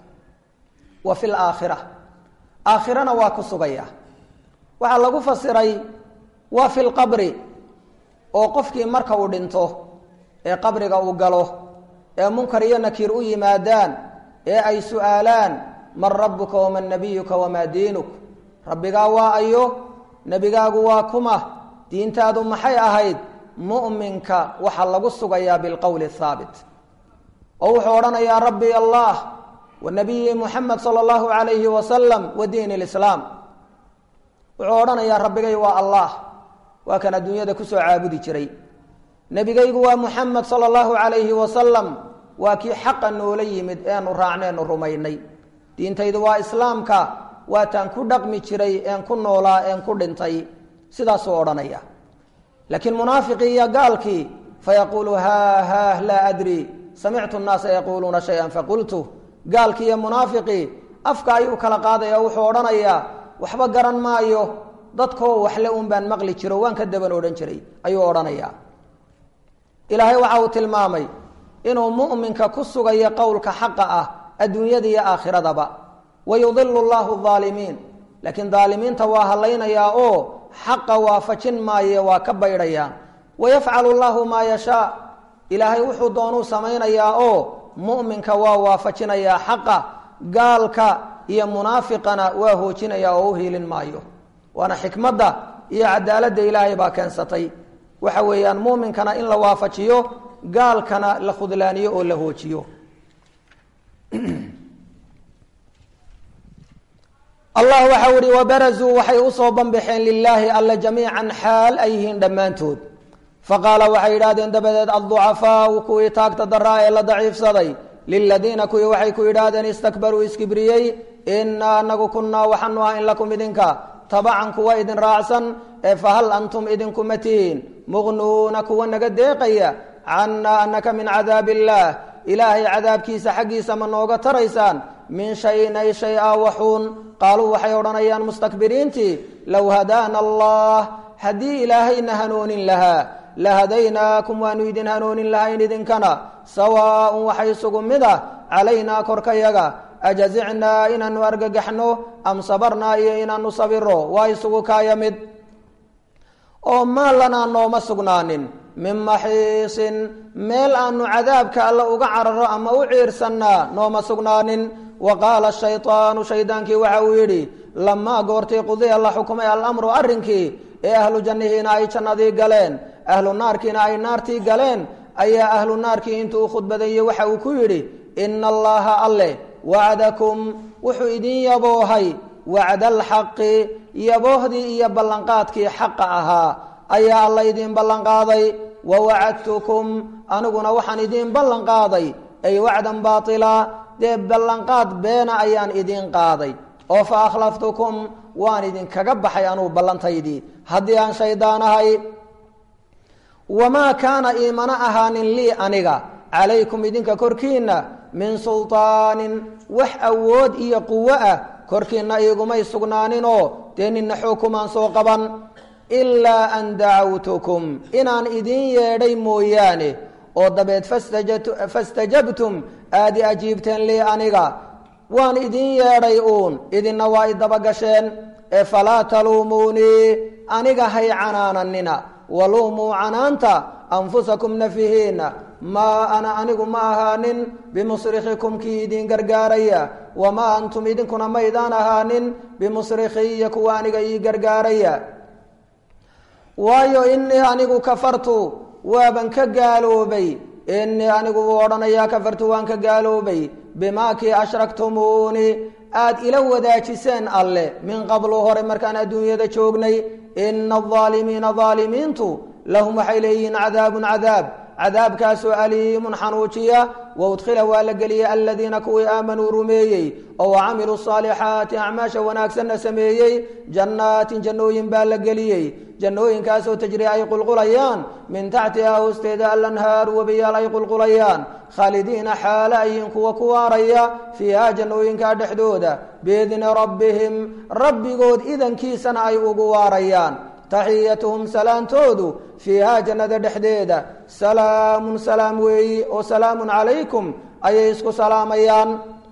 wa fi laakhira aakhirana waa ku sugaya waxaa lagu fasiray waa fi lqabri oo qofkii marka uu dhinto ee qabriga uu galo ee munkar iyo nakiir u yimaadaan ee ay su-aalaan man rabuka waman nabiyuka wamaa diinuk rabbigaa waa ayo nebigaagu waa kuma diintaadu maxay ahayd mu'minka waxaa lagu sugayaa bilqowli haabit oo wuxuu odhanayaa rabbi allah wa nabiyi muxamed sala allahu calayhi wasalam wa diin lislaam wuxuu odhanayaa rabbigay waa allah waa kan adduunyada kusoo caabudi jiray nebigaygu waa muxamed sala allahu calayhi wasalam waa kii xaqa noola yimid eenu raacneenu rumaynay diintaydu waa islaamka waataan ku dhaqmi jiray een ku noolaa een ku dhintay sidaasuu odhanaya laakiin munaafiqii iyo gaalkii fayaquulu haah haah laa adri samictu nnaasa yaquuluuna shay-an faqultu gaalkii iyo munaafiqii afka ayuu kala qaadaya wuxuu odhanayaa waxba garan maayo dadkoo waxle un baan maqli jiro waan ka daban odhan jiray ayuu odhanayaa ilaahay waxa uu tilmaamay inuu mu'minka ku sugayo qowlka xaqa ah adduunyada iyo aakhiradaba wayudilu llahu aalimiin laakiin daalimiinta waa hadlaynayaa oo xaqa waafajin maaye waa ka baydhayaan wayafcalu llahu maa yashaa ilaahay wuxuu doonuu samaynayaa oo mu'minka waa waafajinayaa xaqa gaalka iyo munaafiqana waa hoojinayaa oo u hiilin maayo waana xikmadda iyo cadaaladda ilaahay baa keensatay waxa weeyaan muuminkana in la waafajiyo gaalkana la khudlaaniyo oo la hoojiyo allah waxa uhi wabarazuu waxay usoo banbaxeen lilaahi alla jamiican xaal ay yihiin dhammaantood faqaala waxay yidhahdeen dabadeed adducafaau kuwii taagta daraa ee la daciifsaday liladiina kuwii waxay ku yidhaahdeen istakbaruu iskibriyey inaa anagu kunnaa waxaanu ahayn lakum idinka tabacan kuwa idin raacsan ee fahal antum idinkuma tihiin muqnuuna kuwa naga deeqaya cannaa anaka min cadaab illaah ilaahay cadaabkiisa xaggiisa ma nooga taraysaan min shayin ay shay a waxuun qaaluu waxay odhanayaan mustakbiriintii low hadaana allah haddii ilaahayna hanoonin lahaa lahadaynaakum waanu idin hanoonin lahayn idinkana sawaaun waxay isugu mid ah calaynaa korkayaga ajazicnaa inaanu argagaxno am sabarnaa iyo inaanu sabiro waa isugu kaaya mid oo maa lanaa nooma sugnaanin min maxiisin meel aanu cadaabka alla uga cararo ama u ciirsannaa nooma sugnaanin wa qaala shaydaanu shaydaankii waxa uu yidhi lamaa goortii qudiya la xukumay alamru arrinkii ee ahlu jannihiina ay jannadii galeen ahlu naarkiina ay naartii galeen ayaa ahlu naarkii intuu u khudbadaeyey waxa uu ku yidhi ina allaha alleh wacdakum wuxuu idin yaboohay wacda alxaqi yaboohdii iyo ballanqaadkii xaqa ahaa ayaa alla idiin ballanqaaday wa wacadtukum aniguna waxaan idiin ballanqaaday ay wacdan baatila dee ballanqaad beena ayaan idiin qaaday oo fa akhlaftukum waan idinkaga baxay anugu ballantaydii haddii aan shaydaan ahay wamaa kaana iimana ahaanin lii aniga calaykum idinka korkiinna min sulطaanin wax awood iyo quwo ah korkiinna igumay sugnaaninoo dee nina xukumaan soo qaban ilaa an dacawtukum inaan idin yeedhay mooyaane oo dabeed fastajabtum aadi ajiibteen lii aniga waan idin yeedhay uun idinna waa idabagasheen ee falaa taluumuunii aniga hay canaananina waluumuu canaanta anfusakum nafihiina maa ana anigu ma ahaanin bimusrikikum kii idin gargaaraya wamaa antum idinkuna maydaan ahaanin bimusrikiya kuwa aniga ii gargaaraya waayo inii anigu kafartu waaban ka gaaloobay inii anigu wuu odhanayaa kafartu waan ka gaaloobay bimaa kii ashraktumuuni aad ila wadaajiseen alle min qablu hore markaan adduunyada joognay ina alaalimiina aalimiintu lahum waxay leeyihiin cadaabun cadaab cadaabkaasoo aliimun xanuujiya waudkhila waa la geliyey aladiina kuwii aamanuu rumeeyey oo camiluu saalixaati acmaasha wanaagsanna sameeyey jannaatin jannooyin baa la geliyey jannooyinkaasoo tajri ay qulqulayaan min taxtihaa hoosteeda alanhaaru webiyaal ay qulqulayaan khaalidiina xaala ayiin kuwa ku waaraya fiihaa jannooyinkaa dhexdooda biidni rabbihim rabbigood idankiisana ay ugu waarayaan taxiyatuhum salaantoodu fiihaa jannada dhexdeeda salaamun salaam weeyi oo salaamun calaykum ayay isku salaamayaan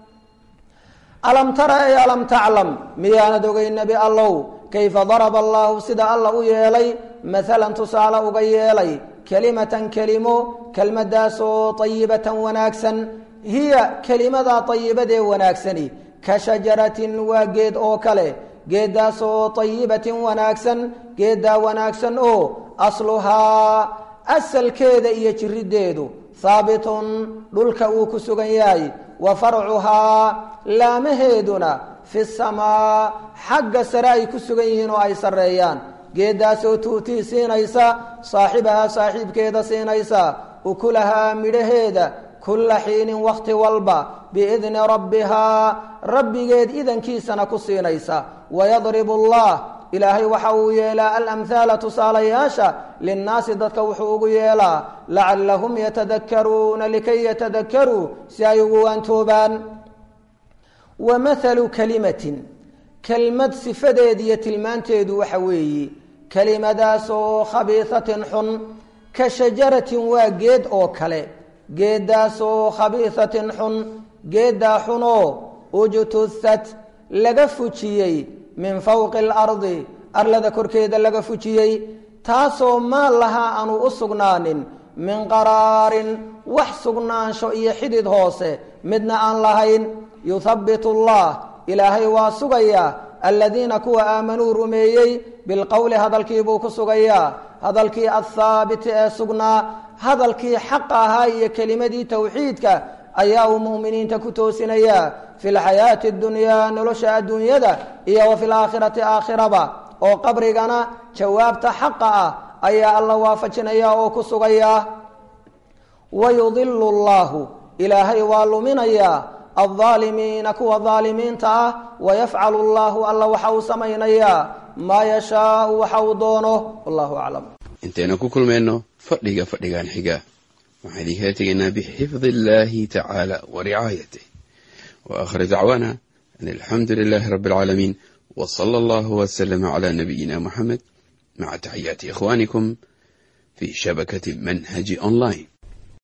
alam tara ay alam taclam miyaanad ogay nebi allow kayfa daraba allaahu sida alla u yeelay maalan tusaale uga yeelay kelimatan kelimo kelmadaasoo ayibatan wanaagsan hiya kelimadaa ayibadee wanaagsani ka shajaratin waa geed oo kale geeddaasoo tayibatin wanaagsan geeddaa wanaagsan oo asluhaa asalkeeda iyo jiriddeedu haabitun dhulka uu ku sugan yahay wa farcuhaa laamaheeduna fi samaa xagga sare ay ku sugan yihiin oo ay sarreeyaan geeddaasoo tuutii siinaysa saaxibahaa saaxiibkeeda siinaysa ukulahaa midhaheeda kulla xiinin wakhti walba biidni rabbihaa rabbigeed idankiisana ku siinaysa wayadribu allah ilaahay waxa uu yeelaa alamhaala tusaalayaasha linnaasi dadka wuxuu ugu yeelaa lacallahum yatadakkaruuna likay yatadakkaruu si ay ugu waantoobaan wa mathalu kalimatin kelmad sifadeed iyo tilmaanteedu waxa weeye kelimadaasoo khabiisatin xun ka shajaratin waa geed oo kale geeddaasoo khabiisatin xun geeddaa xunoo ujtusat laga fujiyey min fawqi alardi arlada korkeeda laga fujiyey taasoo maal lahaa aanu u sugnaanin min qaraarin wax sugnaansho iyo xidid hoose midna aan lahayn yuthabbitu allah ilaahay waa sugayaa aladiina kuwa aamanuu rumeeyey bilqowli hadalkiibuu ku sugayaa hadalkii athaabiti ee sugnaa hadalkii xaqa ahaa iyo kelimadii towxiidka ayaa uu mu'miniinta ku toosinayaa fi lxayaati اdunyaa nolosha adduunyada iyo wa fi laakhirati aakhiraba oo qabrigana jawaabta xaqa ah ayaa alla waafajinaya oo ku sugayaa wayudilu اllahu ilaahay waa luminayaa aldaalimiina kuwa daalimiinta ah wayafcalu allahu alla waxa uu samaynayaa maa yashaau waxa uu doono wallahu aclam intaynu ku kulmayno fadhiga fadhigan xiga waxaan idinkala tegaynaa bixifdi illahi tacaala wa ricaayatih wa aakhir dacwaana an alxamdu lilahi rabi alcaalamiin w sala allahu wslama cla nabiyina muxamed maca taxiyaati ikhwanikum fi shabakati manhaji online